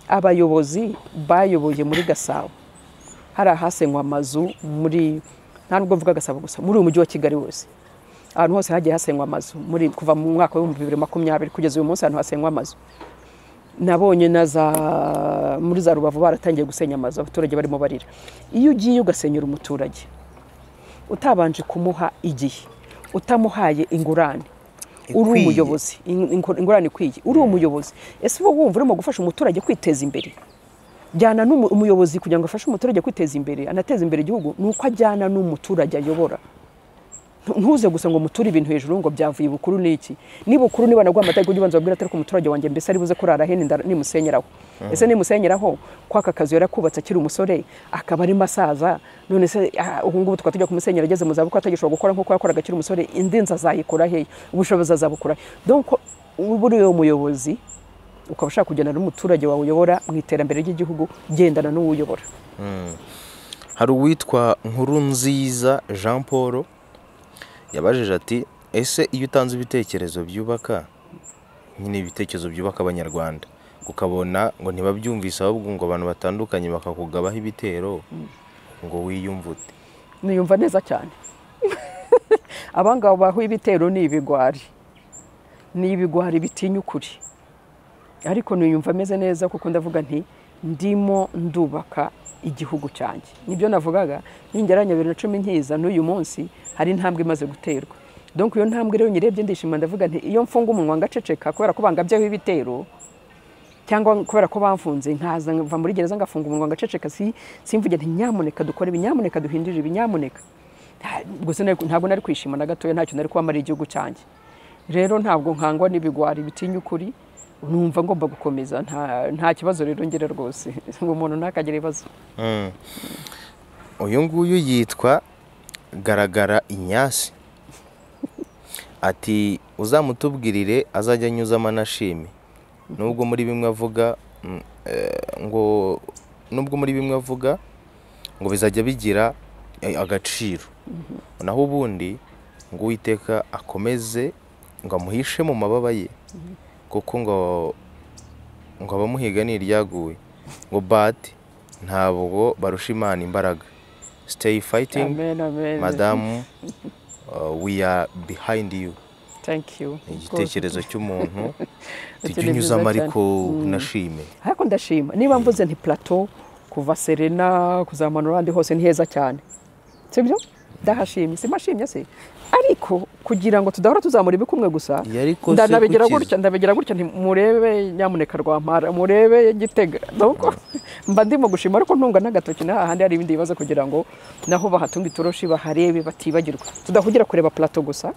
abayobozi bayoboye muri gasabo hari ahasenywa amazu muri nta nubwo mvuga gasabo gusa muri uyu mujyi wa kigali wose ahantu hose hagiye hasenywa amazu muri kuva mu mwaka w'ibihumbi bibiri makumyabiri kugeza uyu munsi ahantu hasenywa amazu nabonye na za muri za rubavu baratangiye gusenya amazu abaturage barimo barira iyo ugiye ugasenyura umuturage utabanje kumuha igihe utamuhaye ingurane uri Ikwiye. umuyobozi in- ingu- ingurane ikwiye uri umuyobozi ese uba wumva urimo gufasha umuturage kwiteza imbere jyana n'umu- umuyobozi kugira ngo afashe umuturage kwiteza imbere anateze imbere igihugu ni uko ajyana n'umuturage ayobora Ntu- ntuze gusa ngo muture ibintu hejuru ngo byavuye ibukuru n'iki n'ibukuru niba nagwa amategeko ujye ubanza wabwira ati ariko umuturage wanjye mbese ari buze kurara hene nda- nimusenyeraho ese nimusenyeraho kwaka kazi yarakubatse akiri umusore akaba ari masaza none se ah, ubu ngubu tukaba tujya kumusenyera ageze mu zabukuru atagishobora gukora nk'uko yakoraga akiri umusore indi nzu azayikora hehe ubushobozi azabukura he? donc buriya umuyobozi ukaba ushaka kugendana n'umuturage wawe uyobora mu iterambere ry'igihugu gendana n'uwuyobora hari uwitwa nkuru nziza jean paul yabajije ati ese iyo utanze ibitekerezo byubaka nyine ibitekerezo byubaka abanyarwanda ukabona ngo ntibabyumvise ahubwo ngo abantu batandukanye bakakugabaho ibitero ngo wiyumvute niyumva neza cyane abangaba bahuye ibitero ni ibigwari ni ibigwari bitinya ukuri ariko niyumva ameze neza kuko ndavuga nti ndimo ndubaka igihugu cyanjye nibyo navugaga ningeranya bibiri na cumi nkiza n'uyu munsi hari intambwe imaze guterwa donc iyo ntambwe rero nyirebye ndishima ndavuga nti iyo mfunga umunwa ngaceceka kubera ko bangabyeho ibitero cyangwa kubera ko bamfunze nkaza nva muri gereza ngafunga umunwa ngaceceka si simvuge nti nyamuneka dukore ibi nyamuneka duhindurire ibi nyamuneka Nta- gusa nari- ntabwo nari kwishima na gatoya ntacyo nari kwamara igihugu cyanjye rero ntabwo nkangwa n'ibigwari bitinya ukuri numva ngomba gukomeza nta, nta kibazo rero ngira rwose ngo umuntu ntakagira ibibazo uyu nguyu yitwa garagara inyasi ati uzamutubwirire azajya anyuzamo anashime nubwo muri bimwe avuga mm, eh, ngo nubwo muri bimwe avuga ngo bizajya bigira eh, agaciro naho ubundi ngo uwiteka akomeze ngo amuhishe mu mababa ye kuko ngo ngo abamuhiga ni iryaguye ngo bati ntabwo barusha imana imbaraga siteyi fayitingi amen amen madamu uh, we are behind you thank you ni igitekerezo cy'umuntu tujya ni byiza unyuzamo cyane. ariko unashime ariko ndashima niba mvuze nti plateau kuva serena kuzamanura ahandi hose ni heza cyane sibyo ndahashimye simashimye se ariko kugira ngo tudahora tuzamura ibikumwe gusa Iyo ariko se ndabegera kukiza. gutya ndabegera gutya nti murebe nyamuneka rwampara murebe gitega nuko mba ndimo gushima ariko ntunga n'agatoki na hahandi hari ibindi bibazo kugira ngo naho bahatunga itoroshi baharebe batibagirwa tudahugira kureba plateau gusa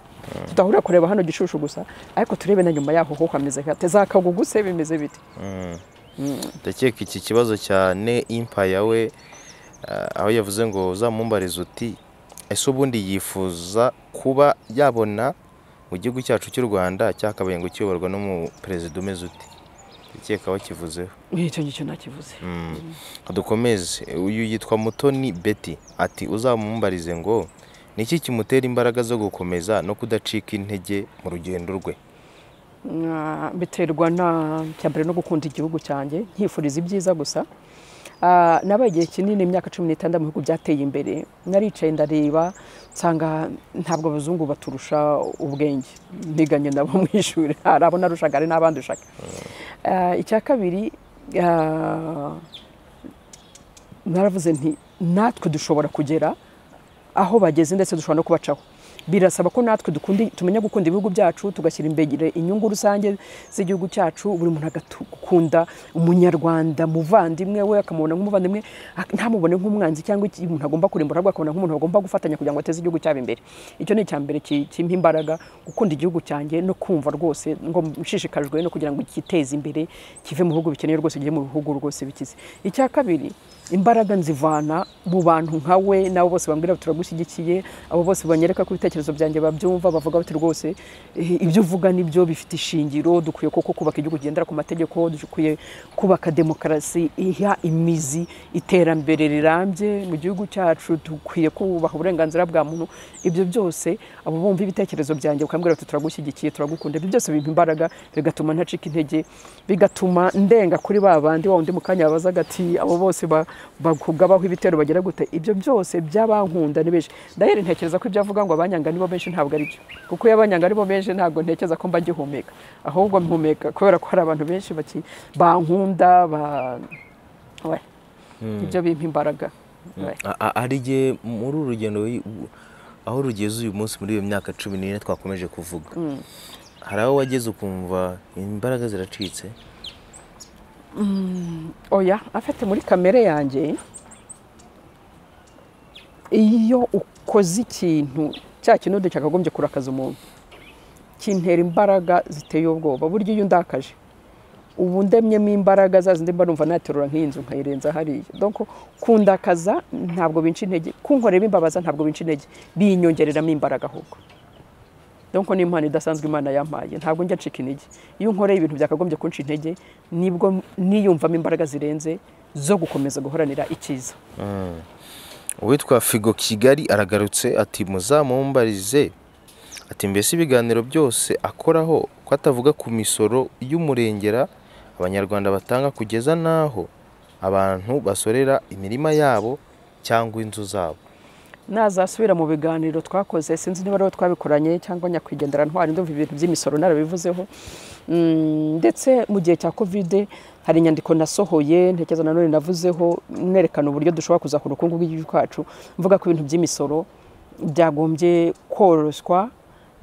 tudahurira kureba hano gishushu gusa ariko turebe na nyuma yaho ho hameze hate za kagugu se bimeze bite ndakeka iki kibazo cyane impaya we ah, aho yavuze ngo uzamumbarize uti ese ubundi yifuza kuba yabona mu gihugu cyacu cy'u rwanda cyakabaye ngo kiyoborwa n'umuperezida umeze uti ndakeka bakivuzeho icyo ngicyo ntakivuze dukomeze uyu yitwa mutoni beti ati uzamumbarize ngo niki kimutera imbaraga zo gukomeza no kudacika intege mu rugendo rwe Ah, biterwa na cya mbere no gukunda igihugu cyanjye nkifuriza ibyiza gusa Ah, nabaye igihe kinini imyaka cumi n'itandatu mu bihugu byateye imbere naricaye ndareba nsanga ntabwo abazungu baturusha ubwenge ndiganye nabo mu ishuri hari abo narushaga hari n'abandushaga Ah, icya kabiri ah, naravuze nti natwe dushobora kugera aho bageze ndetse dushobora no kubacaho birasaba ko natwe dukunda tumenya gukunda ibihugu byacu tugashyira imbere inyungu rusange z'igihugu cyacu buri muntu agakunda umunyarwanda muvandimwe we akamubona nk'umuvandimwe ak- ntamubone nk'umwanzi cyangwa iki- umuntu agomba kurimbura ahubwo akabona nk'umuntu agomba gufatanya kugira ngo ateze igihugu cyabo imbere icyo ni icya mbere ki- kimpa imbaraga gukunda igihugu cyanjye no kumva rwose ngo nshishikajwe no kugira ngo giteze imbere kive mu bihugu bikeneye rwose kijye mu bihugu rwose bikize icya kabiri imbaraga nzivana mu bantu nka we nabo bose bambwira bati turagushyigikiye abo bose banyereka ko ibitekerezo byanjye babyumva bavuga bati rwose eh, ibyo uvuga nibyo bifite ishingiro dukwiye koko kubaka igihugu kigendera ku mategeko dukwiye kubaka demokarasi iha imizi iterambere rirambye mu gihugu cyacu dukwiye kubaha uburenganzira bwa muntu ibyo byose abo bumva ibitekerezo byanjye bakambwira bati turagushyigikiye turagukunda ibyo byose bimpa imbaraga bigatuma ntacika intege bigatuma ndenga kuri ba bandi wa wundi mu kanya babazaga ati abo bose ba- bakugabaho ibitero bagira gute ibyo byose by'abankunda ni benshi ndahera ntekereza ko ibyo avuga ngo abanyanga nibo benshi ntabwo ari byo kuko iyo abanyanga aribo benshi ntabwo ntekereza ko mba ngihumeka ahubwo mpumeka kubera ko hari abantu benshi baki- bankunda ba- we, ibyo bimpa imbaraga we. A- a- ari jye muri uru rugendo wi- u- aho rugeze uyu munsi muri iyo myaka cumi n'ine twakomeje kuvuga hari aho wageze ukumva imbaraga ziracitse oya afite muri kamere yanjye iyo ukoze ikintu cya kintu cyakagombye kurakaza umuntu kintera imbaraga ziteye ubwoba burya iyo undakaje ubu ndemyemo imbaraga za zindi mba numva naterura nk'inzu nkayirenza hariya donc kundakaza ntabwo binca intege kunkorera imbabaza ntabwo binca intege binyongereramo imbaraga ahubwo donc ni impano idasanzwe imana yampaye ntabwo njya ncika intege iyo nkoreye ibintu byakagombye kunca intege nibwo niyumvamo imbaraga zirenze zo gukomeza guhoranira icyiza uwitwa figo kigali aragarutse ati muzamumbarize ati mbese ibiganiro byose akoraho ko atavuga ku misoro y'umurengera abanyarwanda batanga kugeza n'aho abantu basorera imirima yabo cyangwa inzu zabo nazasubira mu biganiro twakoze sinzi niba ariho twabikoranye cyangwa nyakwigendera ntwari ndumva ibintu by'imisoro narabivuzeho Mm, ndetse mu gihe cya kovide hari inyandiko nasohoye ntekereza nanone navuzeho nerekana uburyo dushobora kuzakura ubukungu bw'igihugu cyacu mvuga ko ibintu by'imisoro byagombye koroswa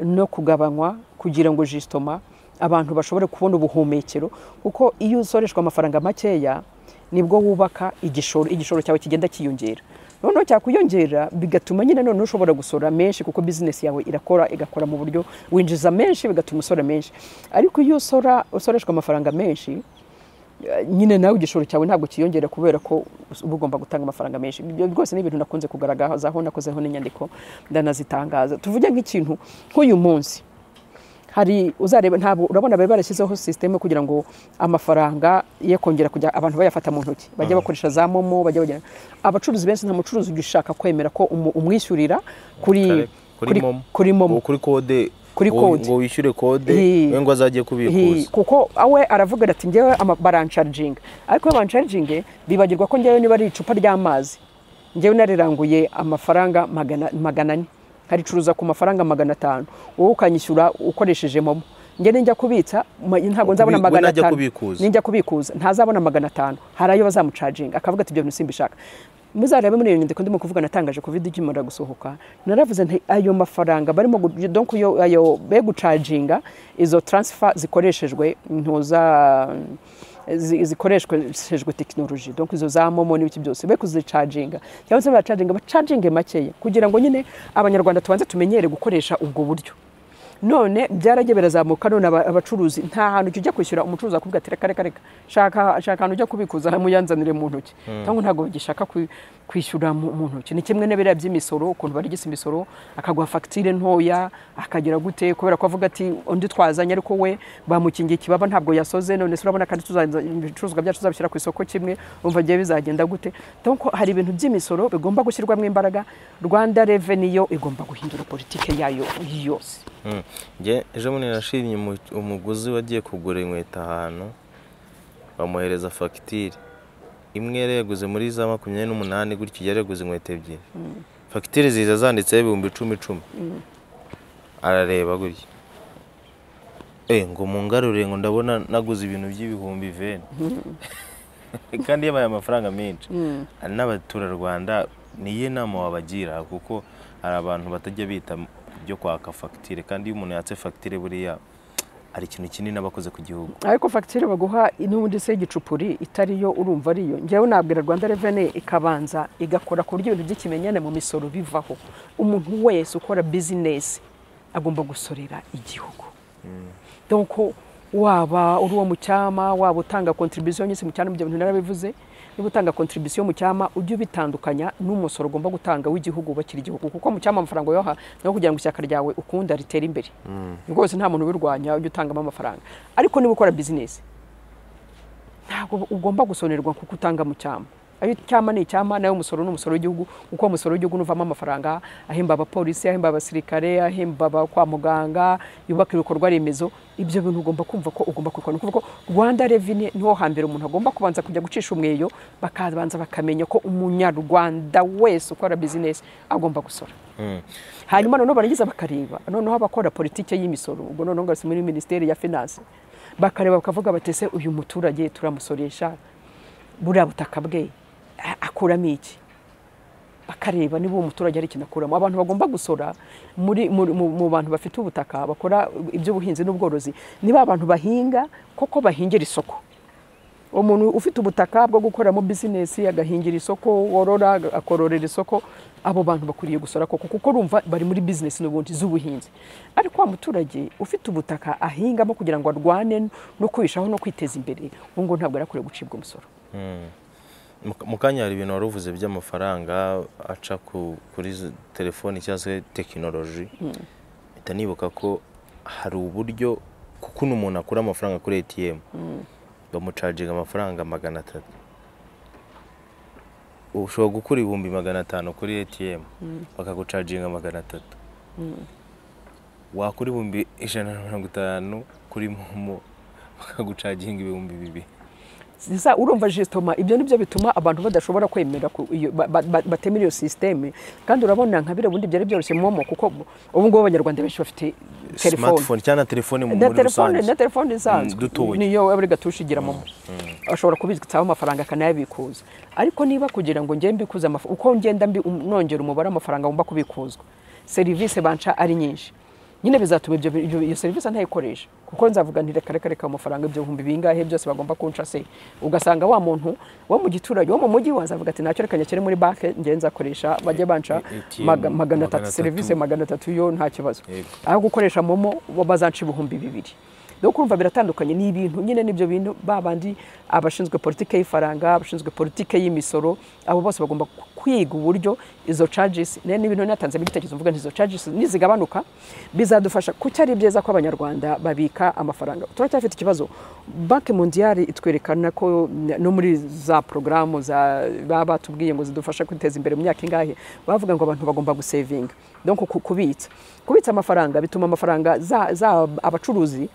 no kugabanywa kugira ngo jisitoma abantu bashobore kubona ubuhumekero kuko iyo usoreshwa amafaranga makeya nibwo wubaka igishoro igishoro cyawe kigenda kiyongera noneho cyakwiyongera bigatuma nyine noneho ushobora gusora menshi kuko bizinesi yawe irakora igakora mu buryo winjiza menshi bigatuma usora menshi ariko iyo usora usoreshwa amafaranga menshi eh, nyine nawe igishoro cyawe ntabwo kiyongera kubera ko uba ugomba gutanga amafaranga menshi ibyo rwose ni ibintu nakunze kugaragazaho nakozeho n'inyandiko ndanazitangaza tuvuge nk'ikintu nk'uyu munsi hari uzareba ntabwo urabona bari barashyizeho sisiteme kugira ngo amafaranga ye kongera kujya abantu bayafata mu ntoki bajya bakoresha za momo bajya bagera abacuruzi benshi nta mucuruzi ugishaka kwemera ko umu- umwishyurira kuri kuri momo kuri momo kuri kode Kuri ngo- kode. ngo wishyure kode Hi. we ngo azajye Hi, kubikuza kuko awe aravuga ati njyewe ama- barancariginga ariko iyo bancariginge bibagirwa ko njyewe niba ari icupa ry'amazi njyewe nariranguye amafaranga magana magana ane nkaricuruza ku mafaranga magana atanu wowe ukanyishyura ukoresheje momo njye ninjya kubitsa ma- ntabwo nzabona We magana najya atanu kubikuza. ninjya kubikuza ntazabona magana atanu hari ayo bazamucaginga akavuga ati ibyo bintu simbishaka muzarebe muri iyo nyandiko ndimo kuvuga natangaje covid ikimara gusohoka naravuze nti ayo mafaranga barimo gu- donc yo ayo be gucaginga izo transfer zikoreshejwe ntuza zi- zikoreshejwe tekinoloji donc izo za momo n'ibiki byose be kuzicaginga cyangwa se baracaginga bacaginge makeya kugira ngo nyine abanyarwanda tubanze tumenyere gukoresha ubwo buryo none byaragiye birazamuka none aba- abacuruzi nta hantu ujya kwishyura umucuruzi akubwira ati reka reka reka shaka shaka ahantu ujya kubikuza muyanzanire mu ntoki cyangwa ntabwo bagishaka kwi- kwishyura mu mu ntoki ni kimwe n'ibiriya by'imisoro ukuntu barigisa imisoro akaguha fagitire ntoya akagira gute kubera ko avuga ati undi twazanye ariko we bamukingiye ikibaba ntabwo yasoze none se urabona kandi tuzanza- ibicuruzwa byacu tuzabishyira ku isoko kimwe umva ngewe bizagenda gute donc hari ibintu by'imisoro bigomba gushyirwamo imbaraga rwanda reveni yo igomba guhindura politike yayo yose Mm. Nge ejo bundi nashimye umu- umuguzi wagiye kugura inkweto ahantu bamuhereza fagitire imwe yari yaguze muri za makumyabiri n'umunani gutyo yari yaguze inkweto ebyiri fagitire ziza zanditseho ibihumbi icumi icumi arareba gutya Eh, ngo mungarure ngo ndabona naguze ibintu by'ibihumbi veni kandi yabaye amafaranga menshi hari n'abaturarwanda niyo nama wabagira kuko hari abantu batajya bita byo kwaka fagitire kandi iyo umuntu yatse fagitire buriya hari ikintu kinini aba akoze ku gihugu ariko fagitire baguha n'ubundi se y'igicupuri itari yo urumva ariyo njyewe nabwira rwanda reveni ikabanza igakora ku buryo ibintu by'ikimenyane mu misoro bivaho umuntu wese ukora bizinesi agomba gusorera igihugu donko waba uri uwo mu cyama waba utanga kontribusiyo nyinshi mu cyama ibyo bintu narabivuze niba utanga kontribusiyo mu cyama ujye ubitandukanya n'umusoro ugomba gutanga w'igihugu wubakira igihugu kuko mu cyama amafaranga uyaha nawe kugira ngo ishyaka ryawe ukunda ritere imbere rwose nta muntu ubirwanya ujye utangamo amafaranga ariko niba ukora bizinesi ntabwo ugomba gusonerwa kuko utanga mu cyama ayo icyama ni icyama nayo umusoro ni umusoro w'igihugu kuko umusoro w'igihugu nuvamo amafaranga ahemba abapolisi ahemba abasirikare ahemba aba kwa muganga yubaka ibikorwa remezo ibyo bintu ugomba kumva ko ugomba kubikora ni ukuvuga ko rwanda reveni niho hambere umuntu agomba kubanza kujya gucisha umweyo bakabanza bakamenya ko umunyarwanda wese ukora bizinesi agomba gusora hanyuma noneho baragize bakareba noneho abakora politiki y'imisoro ubwo noneho ngasi muri minisiteri ya finance bakareba bakavuga bati ese uyu muturage turamusoresha buriya butaka bwe a- akuramo iki bakareba niba uwo muturage hari ikintu akuramo abantu bagomba gusora muri, muri, mu, mu bantu bafite ubutaka bakora iby'ubuhinzi n'ubworozi niba abantu bahinga koko bahingira isoko umuntu ufite ubutaka bwo gukoramo bizinesi agahingira isoko worora akororera isoko abo bantu bakwiriye gusora koko kuko urumva bari muri bizinesi n'ubundi z'ubuhinzi ariko wa muturage ufite ubutaka ahingamo kugira ngo arwane no kwishaho no kwiteza imbere ubu ngubu ntabwo arakwiye gucibwa umusoro Mu- mu kanya hari ibintu wari uvuze by'amafaranga aca ku- kuri z- telefoni cyangwa se tekinoloji mpita nibuka ko hari uburyo kuko uno umuntu akura amafaranga kuri atm bamucaginga amafaranga magana atatu ushobora gukura ibihumbi magana atanu kuri atm bakagucaginga magana atatu wakura ibihumbi ijana na mirongo itanu kuri momo bakagucaginga ibihumbi bibiri Sasa urumva jisitoma ibyo ni byo bituma abantu badashobora kwemera ku- iyo- ba- ba- ba- batemera iyo sisiteme kandi urabona nka biriya ubundi byari byoroshye momo kuko ubu ngubu abanyarwanda benshi bafite telefone smartphone cyangwa na telefone mu- na muri telefone rusange na telefone isanzwe dutoya. niyo buri gatusha igira momo ashobora kubitsaho amafaranga akanayabikuza ariko niba kugira ngo ngende mbikuze amafaranga uko ngenda mbi- um- nongera umubare w'amafaranga ngomba kubikuzwa serivisi banca ari nyinshi nyine bizatuma ibyo ibyo- iyo serivisi ntayikoresha kuko nzavuga nti reka reka reka amafaranga ibyo bihumbi bingahe byose bagomba kunca se ugasanga wa muntu wo mu giturage wo mu mujyi wazavuga ati nacyo reka nyakire muri banki ngenza akoresha bajye banca ATM, maga- magana magana atatu atatu. serivisi magana atatu yo nta kibazo Yego. aho gukoresha momo bo bazanca ibihumbi bibiri rero kumva biratandukanye ni ibintu nyine n'ibyo bintu babandi abashinzwe politiki y'ifaranga abashinzwe politiki y'imisoro abo bose bagomba kwiga uburyo izo cajisi n'ibintu natanzemo igitekerezo mvuga nti izo cajisi nizigabanuka bizadufasha kuko ari byiza ko abanyarwanda babika amafaranga turacyafite ikibazo banki mondiyari itwerekana ko no muri za porogaramu baba batubwiye ngo zidufasha kwiteza imbere mu myaka ingahe bavuga ngo abantu bagomba gusevinga donc kubitsa kubitsa amafaranga bituma amafaranga za, za abacuruzi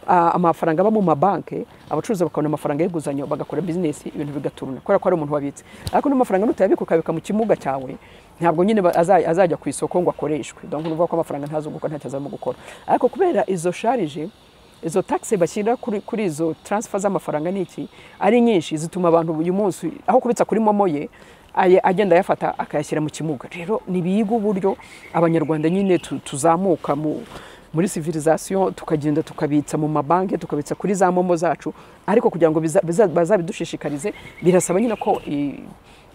ah, amafaranga aba mu mabanki abacuruzi bakabona amafaranga y'inguzanyo bagakora bizinesi ibintu bigaturuna kubera ko ari umuntu wabitse ariko n'amafaranga nutayabika ukabika mu kimuga cyawe ntabwo nyine ba- aza- azajya ku isoko ngo akoreshwe donc nuvuga ko amafaranga ntazunguka ntacyo azamo gukora ariko kubera izo sharije izo taxe bashyira kuri, kuri izo transfer z'amafaranga n'iki ari nyinshi zituma abantu uyu munsi aho kubitsa kuri momo ye aye- agenda ayafata akayashyira mu kimuga rero nibiga uburyo abanyarwanda nyine tu- tuzamuka mu muri civilisation tukagenda tukabitsa mu mabanki tukabitsa kuri za momo zacu ariko kugira ngo biza- biza- bazabidushishikarize birasaba nyine ko i-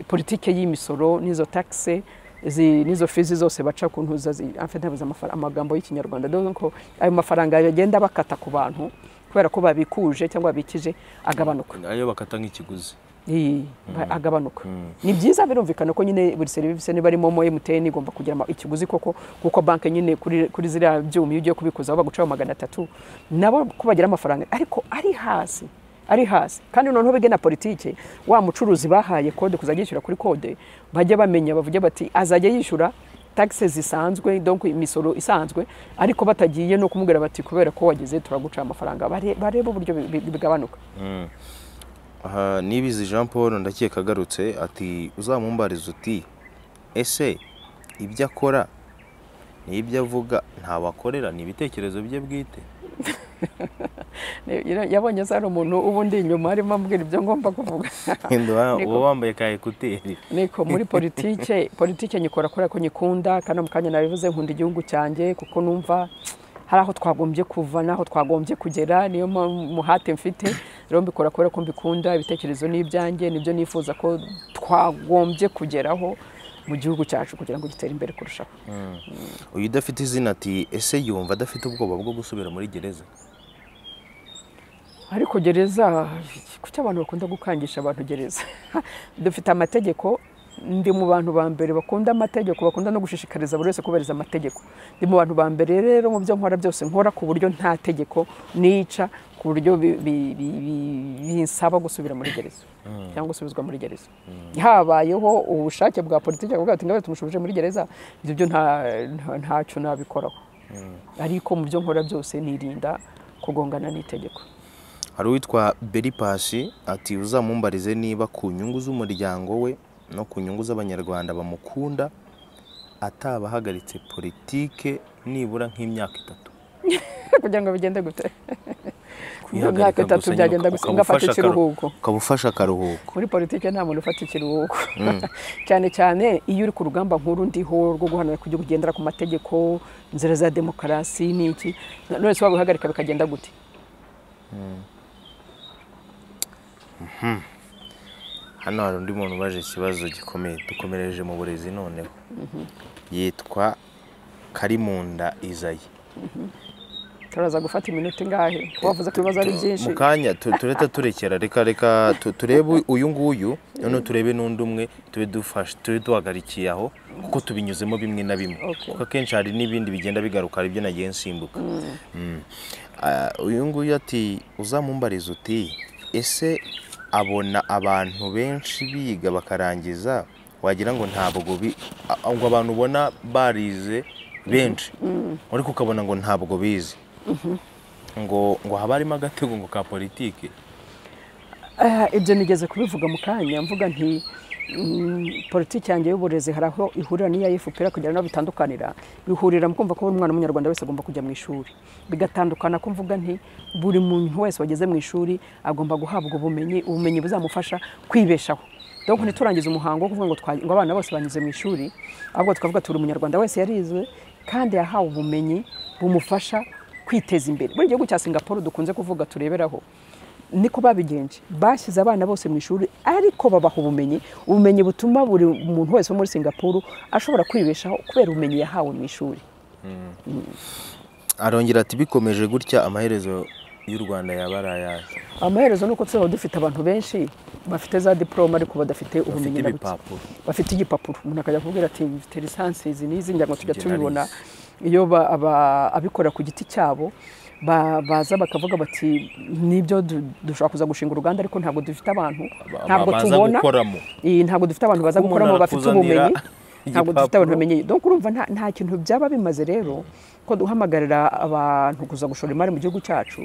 politike y'imisoro n'izo taxe izi nizo fizi zose baca ku ntuza zi- en fait nabuze amafara- amagambo y'ikinyarwanda donc ayo mafaranga bagenda bakata ku bantu kubera ko babikuje cyangwa babikije agabanuka ayo bakata nk'ikiguzi Iyi, ba- agabanuka ni byiza birumvikana ko nyine buri serivisi niba ari momo emutiyeni igomba kugira ama- ikiguzi koko kuko banki nyine kuri kuri ziriya byuma iyo ugiye kubikuzaho bagucaho magana atatu nabo ko bagira amafaranga ariko ari hasi ari hasi kandi noneho bige na politiki wa mucuruzi bahaye kode kuzajya yishyura kuri kode bajya bamenya bavuge bati azajya yishyura taxe zisanzwe donc imisoro isanzwe ariko batagiye no kumubwira bati kubera ko wageze turaguca amafaranga bare- barebe uburyo bi- bi- bigabanuka aha nibizi jean paul ndakeka agarutse ati uzamumbariza uti ese ibyo akora n'ibyo avuga ntawe akorera ni ibitekerezo bye bwite yabonye se hari umuntu ubundi inyuma arimo ambwira ibyo ngomba kuvuga Wenda Niko. uba wambaye ka ekuteri niko muri politike politike nyikora kubera ko nyikunda kandi mu kanya nabivuze nkunda igihugu cyanjye kuko numva hari aho twagombye kuva n'aho twagombye kugera niyo mpamvu umuhate mfite rero mbikora kubera ko mbikunda ibitekerezo ni ibyanjye nibyo nifuza ko twagombye kugeraho mu gihugu cyacu kugira ngo gitere imbere kurushaho uyu udafite izina ati ese yumva adafite ubwoba bwo gusubira muri gereza ariko gereza kuki abantu bakunda gukangisha abantu gereza dufite amategeko ndi mu bantu ba mbere bakunda amategeko bakunda no gushishikariza buri wese kubahiriza amategeko ndi mu bantu ba mbere rero mu byo nkora byose nkora ku buryo nta tegeko nica ku buryo bi- bi- bi- bi- binsaba gusubira muri gereza cyangwa gusubizwa muri gereza habayeho ubushake bwa politiki bwawe ati ngabe tumushubije muri gereza ibyo byo nta- nta- ntacyo nabikoraho ariko mu byo nkora byose nirinda kugongana n'itegeko hari uwitwa beri pasi ati uzamumbarize niba ku nyungu z'umuryango we no ku nyungu z'abanyarwanda bamukunda atabahagaritse politike nibura nk'imyaka itatu kugira ngo bigende gute Kwihagarika imyaka itatu gusa nyine byagenda uka- gusa ngafata ukamufasha akaru- ikiruhuko ukaba ufashe akaruhuko muri politiki nta muntu ufata ikiruhuko cyane cyane iyo uri ku rugamba nkuru ndiho rwo guharanira kujya kugendera ku mategeko inzira za demokarasi n'iki none se wabihagarika bikagenda gute hano hari undi muntu ubaje ikibazo gikomeye dukomereje mu burezi noneho yitwa karimunda izayi turaza gufata iminota ingahe Kuba wavuze ko ibibazo ari byinshi mu kanya tu- tureta turekera reka reka tu- turebe uyu nguyu noneho turebe n'undi umwe tube dufashe tube duhagarikiye aho kuko tubinyuzemo bimwe na bimwe Okay. kuko akenshi hari n'ibindi bigenda bigaruka hari ibyo nagiye nsimbuka Mm. Ah, uyu nguyu ati uzamumbariza uti ese abona abantu benshi biga bakarangiza wagira ngo ntabwo bi- a- ngo abantu ubona barize benshi ariko ukabona ngo ntabwo bize ngo ngo haba harimo agatego ngo ka politiki Eh, ibyo nigeze kubivuga mu kanya mvuga nti mm, politiki yanjye y'uburezi hari aho ihurira n'iya FPR kugira ngo bitandukanira bihurira mu kumva ko buri mwana w'umunyarwanda wese agomba kujya mu ishuri bigatandukana ko mvuga nti buri muntu wese wageze mu ishuri agomba guhabwa ubumenyi ubumenyi buzamufasha kwibeshaho donc ntiturangize umuhango wo kuvuga ngo twa- ngo abana bose banyuze mu ishuri ahubwo tukavuga turi umunyarwanda wese yarizwe kandi yahawe ubumenyi bumufasha kwiteza imbere muri igihugu cya singapore dukunze kuvuga tureberaho niko babigenje bashyize abana bose mu ishuri ariko babaha ubumenyi ubumenyi butuma buri muntu wese wo muri singapore ashobora kwibeshaho kubera ubumenyi yahawe mu ishuri arongera ati bikomeje gutya amaherezo y'u rwanda yaba ari ayahe amaherezo ni uko tuzaba dufite abantu benshi bafite za diporome ariko badafite bafite ubumenyi na buke ibipapuro bafite igipapuro umuntu akajya kubwira ati mfite lisansi izi n'izi njya ngo tujya Njye tubibona narize. iyo ba- aba- abikorera ku giti cyabo ba- baza bakavuga bati nibyo du- dushobora kuza gushinga uruganda ariko ntabwo dufite abantu Ba- ntabwo baza tubona gukoramo iyi ntabwo dufite abantu baza Kuko gukoramo umuntu bafite arakuzanira ubumenyi ntabwo dufite igipapuro. abantu bamenye donc urumva nta, nta kintu byaba bimaze rero ko duhamagarira abantu kuza gushora imari mu gihugu cyacu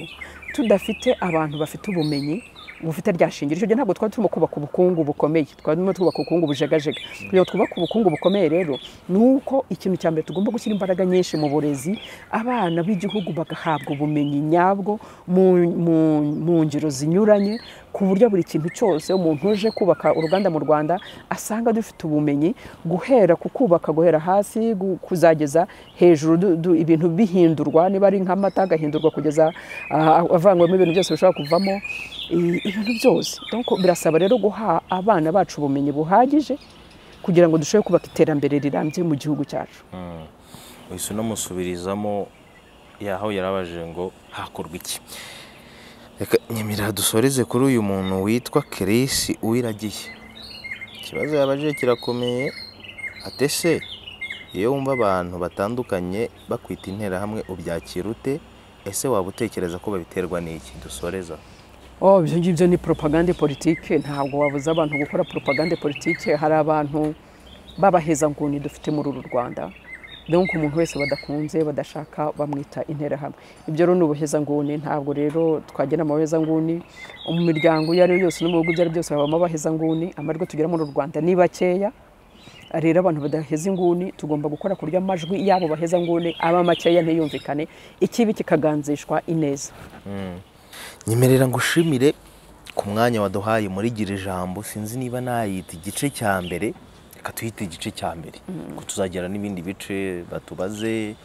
tudafite abantu bafite ubumenyi bufite rya shingiro icyo gihe ntabwo twari turimo kubaka ubukungu bukomeye twari turimo twubaka ubukungu bujegajega kugira ngo twubake ubukungu bukomeye rero ni uko ikintu cya mbere tugomba gushyira imbaraga nyinshi mu burezi abana b'igihugu bagahabwa ubumenyi nyabwo mu, mu, mu ngero zinyuranye ku buryo buri kintu cyose umuntu uje kubaka uruganda mu rwanda asanga dufite ubumenyi guhera ku kubaka guhera hasi gu- kuzageza hejuru du- du- ibintu bihindurwa niba ari nk'amata agahindurwa kugeza ah, avanywemo ibintu byose bishobora kuvamo i- ibintu byose Donc, birasaba rero guha abana bacu ubumenyi buhagije kugira ngo dushobore kubaka iterambere rirambye mu gihugu cyacu uhise unamusubirizamo yaho yarabaje ngo hakorwa iki reka nyemera dusoreze kuri uyu muntu witwa kirisi uwiragiye ikibazo yabajije kirakomeye atese iyo wumva abantu batandukanye bakwita interahamwe ubyakira ute ese waba utekereza ko babiterwa n'iki dusoreza Oh, ibyo ngibyo ni propagande politike ntabwo wabuza abantu gukora propagande politike hari abantu b'abahezanguni dufite muri uru Rwanda donc umuntu wese badakunze badashaka bamwita interahamwe ibyo rero ni ubuhezanguni ntabwo rero twagira amabahezanguni mu miryango iyo ari yo yose no mu bihugu ibyo ari byo byose habamo abahezanguni amajwi tugira muri uru Rwanda ni bakeya rero abantu badaheza inguni tugomba gukora ku buryo amajwi yabo baheza nguni aba makeya ntiyumvikane ikibi kikaganzishwa ineza nyemerera ngushimire ku mwanya waduhaye muri gira ijambo sinzi niba nayita igice cya mbere reka tuyite igice cya mbere ko tuzagera n'ibindi bice batubaze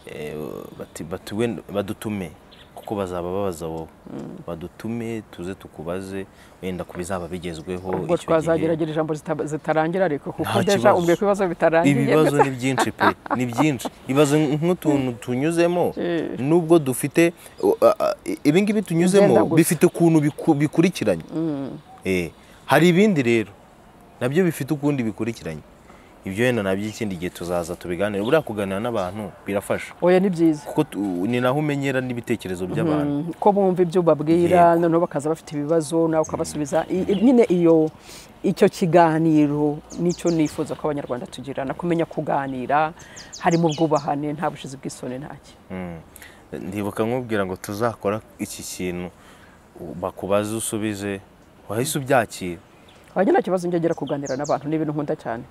eh, bati- batuwe- badutume kuko bazaba babaza wowe badutume tuze tukubaze wenda ku bizaba bigezweho ubwo icyo gihe twazageragira ijambo zita- zitarangira ariko kuko Nta deja kibazo. umbwiye ko ibibazo bitarangiye ibibazo ni byinshi pe ni byinshi ibibazo nk'utuntu tunyuzemo Eh. nubwo dufite uh, uh, ibingibi tunyuzemo Bigenda gutya. bifite ukuntu biku- bikurikiranye Eh, hari ibindi rero nabyo bifite ukundi bikurikiranye ibyo wenda nabyo ikindi gihe tuzaza tubiganire buriya kuganira n'abantu birafasha oya ni byiza kuko tu- ni naho umenyera n'ibitekerezo by'abantu Mm, ko bumva ibyo ubabwira noneho bakaza bafite ibibazo nawe ukabasubiza I- i- nyine iyo icyo kiganiro nicyo nifuza ko abanyarwanda tugirana kumenya kuganira harimo ubwubahane nta bushizi bw'isoni ntaki Mm. ndibuka nkubwira ngo tuzakora iki kintu bakubaze usubize wahise ubyakira wanjye nta kibazo njya ngira kuganira n'abantu ni ibintu nkunda cyane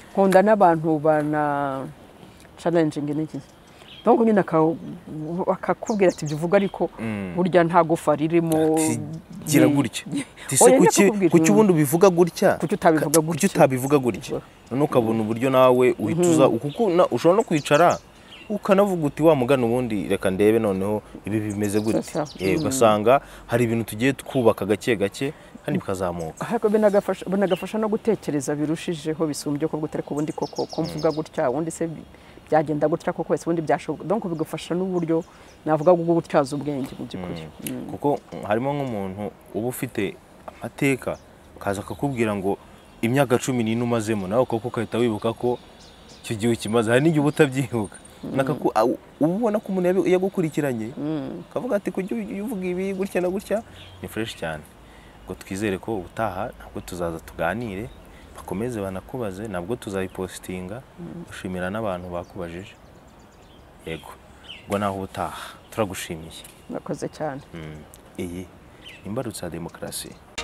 nkunda n'abantu bana challenging n'iki ntabwo nyine aka- akakubwira ati ibyo uvuga ariko burya nta gufa ririmo Ati, gira ni- gutya Ati, Oya, se njya kuki kukubwira. kuki ubundi ubivuga gutya Kuki utabivuga Ka- kuki gutya? utabivuga gutya none ukabona uburyo nawe uhita uza kuko na- ushobora no kwicara ukanavuga uti wa mugana ubundi reka ndebe noneho ibi bimeze gutya Sasa, Eh, ugasanga hari ibintu tugiye twubaka gake gake kandi bikazamuka ariko binagafasha binagafasha no gutekereza birushijeho bisumbye ko gutari ku bundi koko ko mvuga gutya ubundi se byagenda gutya koko wese ubundi byashoboka donc bigafasha n'uburyo navuga bwo gutyaza ubwenge mu by'ukuri kuko mm, harimo nk'umuntu uba ufite amateka akaza akakubwira ngo imyaka cumi n'ine umazemo nawe ukaboko ugahita wibuka ko icyo gihe ukimaze hari n'igihe uba utabyibuka Nakaku- aw- uba ubona ko umuntu yabi- yagukurikiranye akavuga ati kujya uy- uvuga ibi gutya na gutya ni fureshi cyane ngo twizere ko ubutaha nabwo tuzaza tuganire bakomeze banakubaze nabwo tuzayipositinga gushimira n'abantu bakubajije yego ubwo naho ubutaha turagushimiye mwakoze cyane iyi ni imbarutso ya demokarasi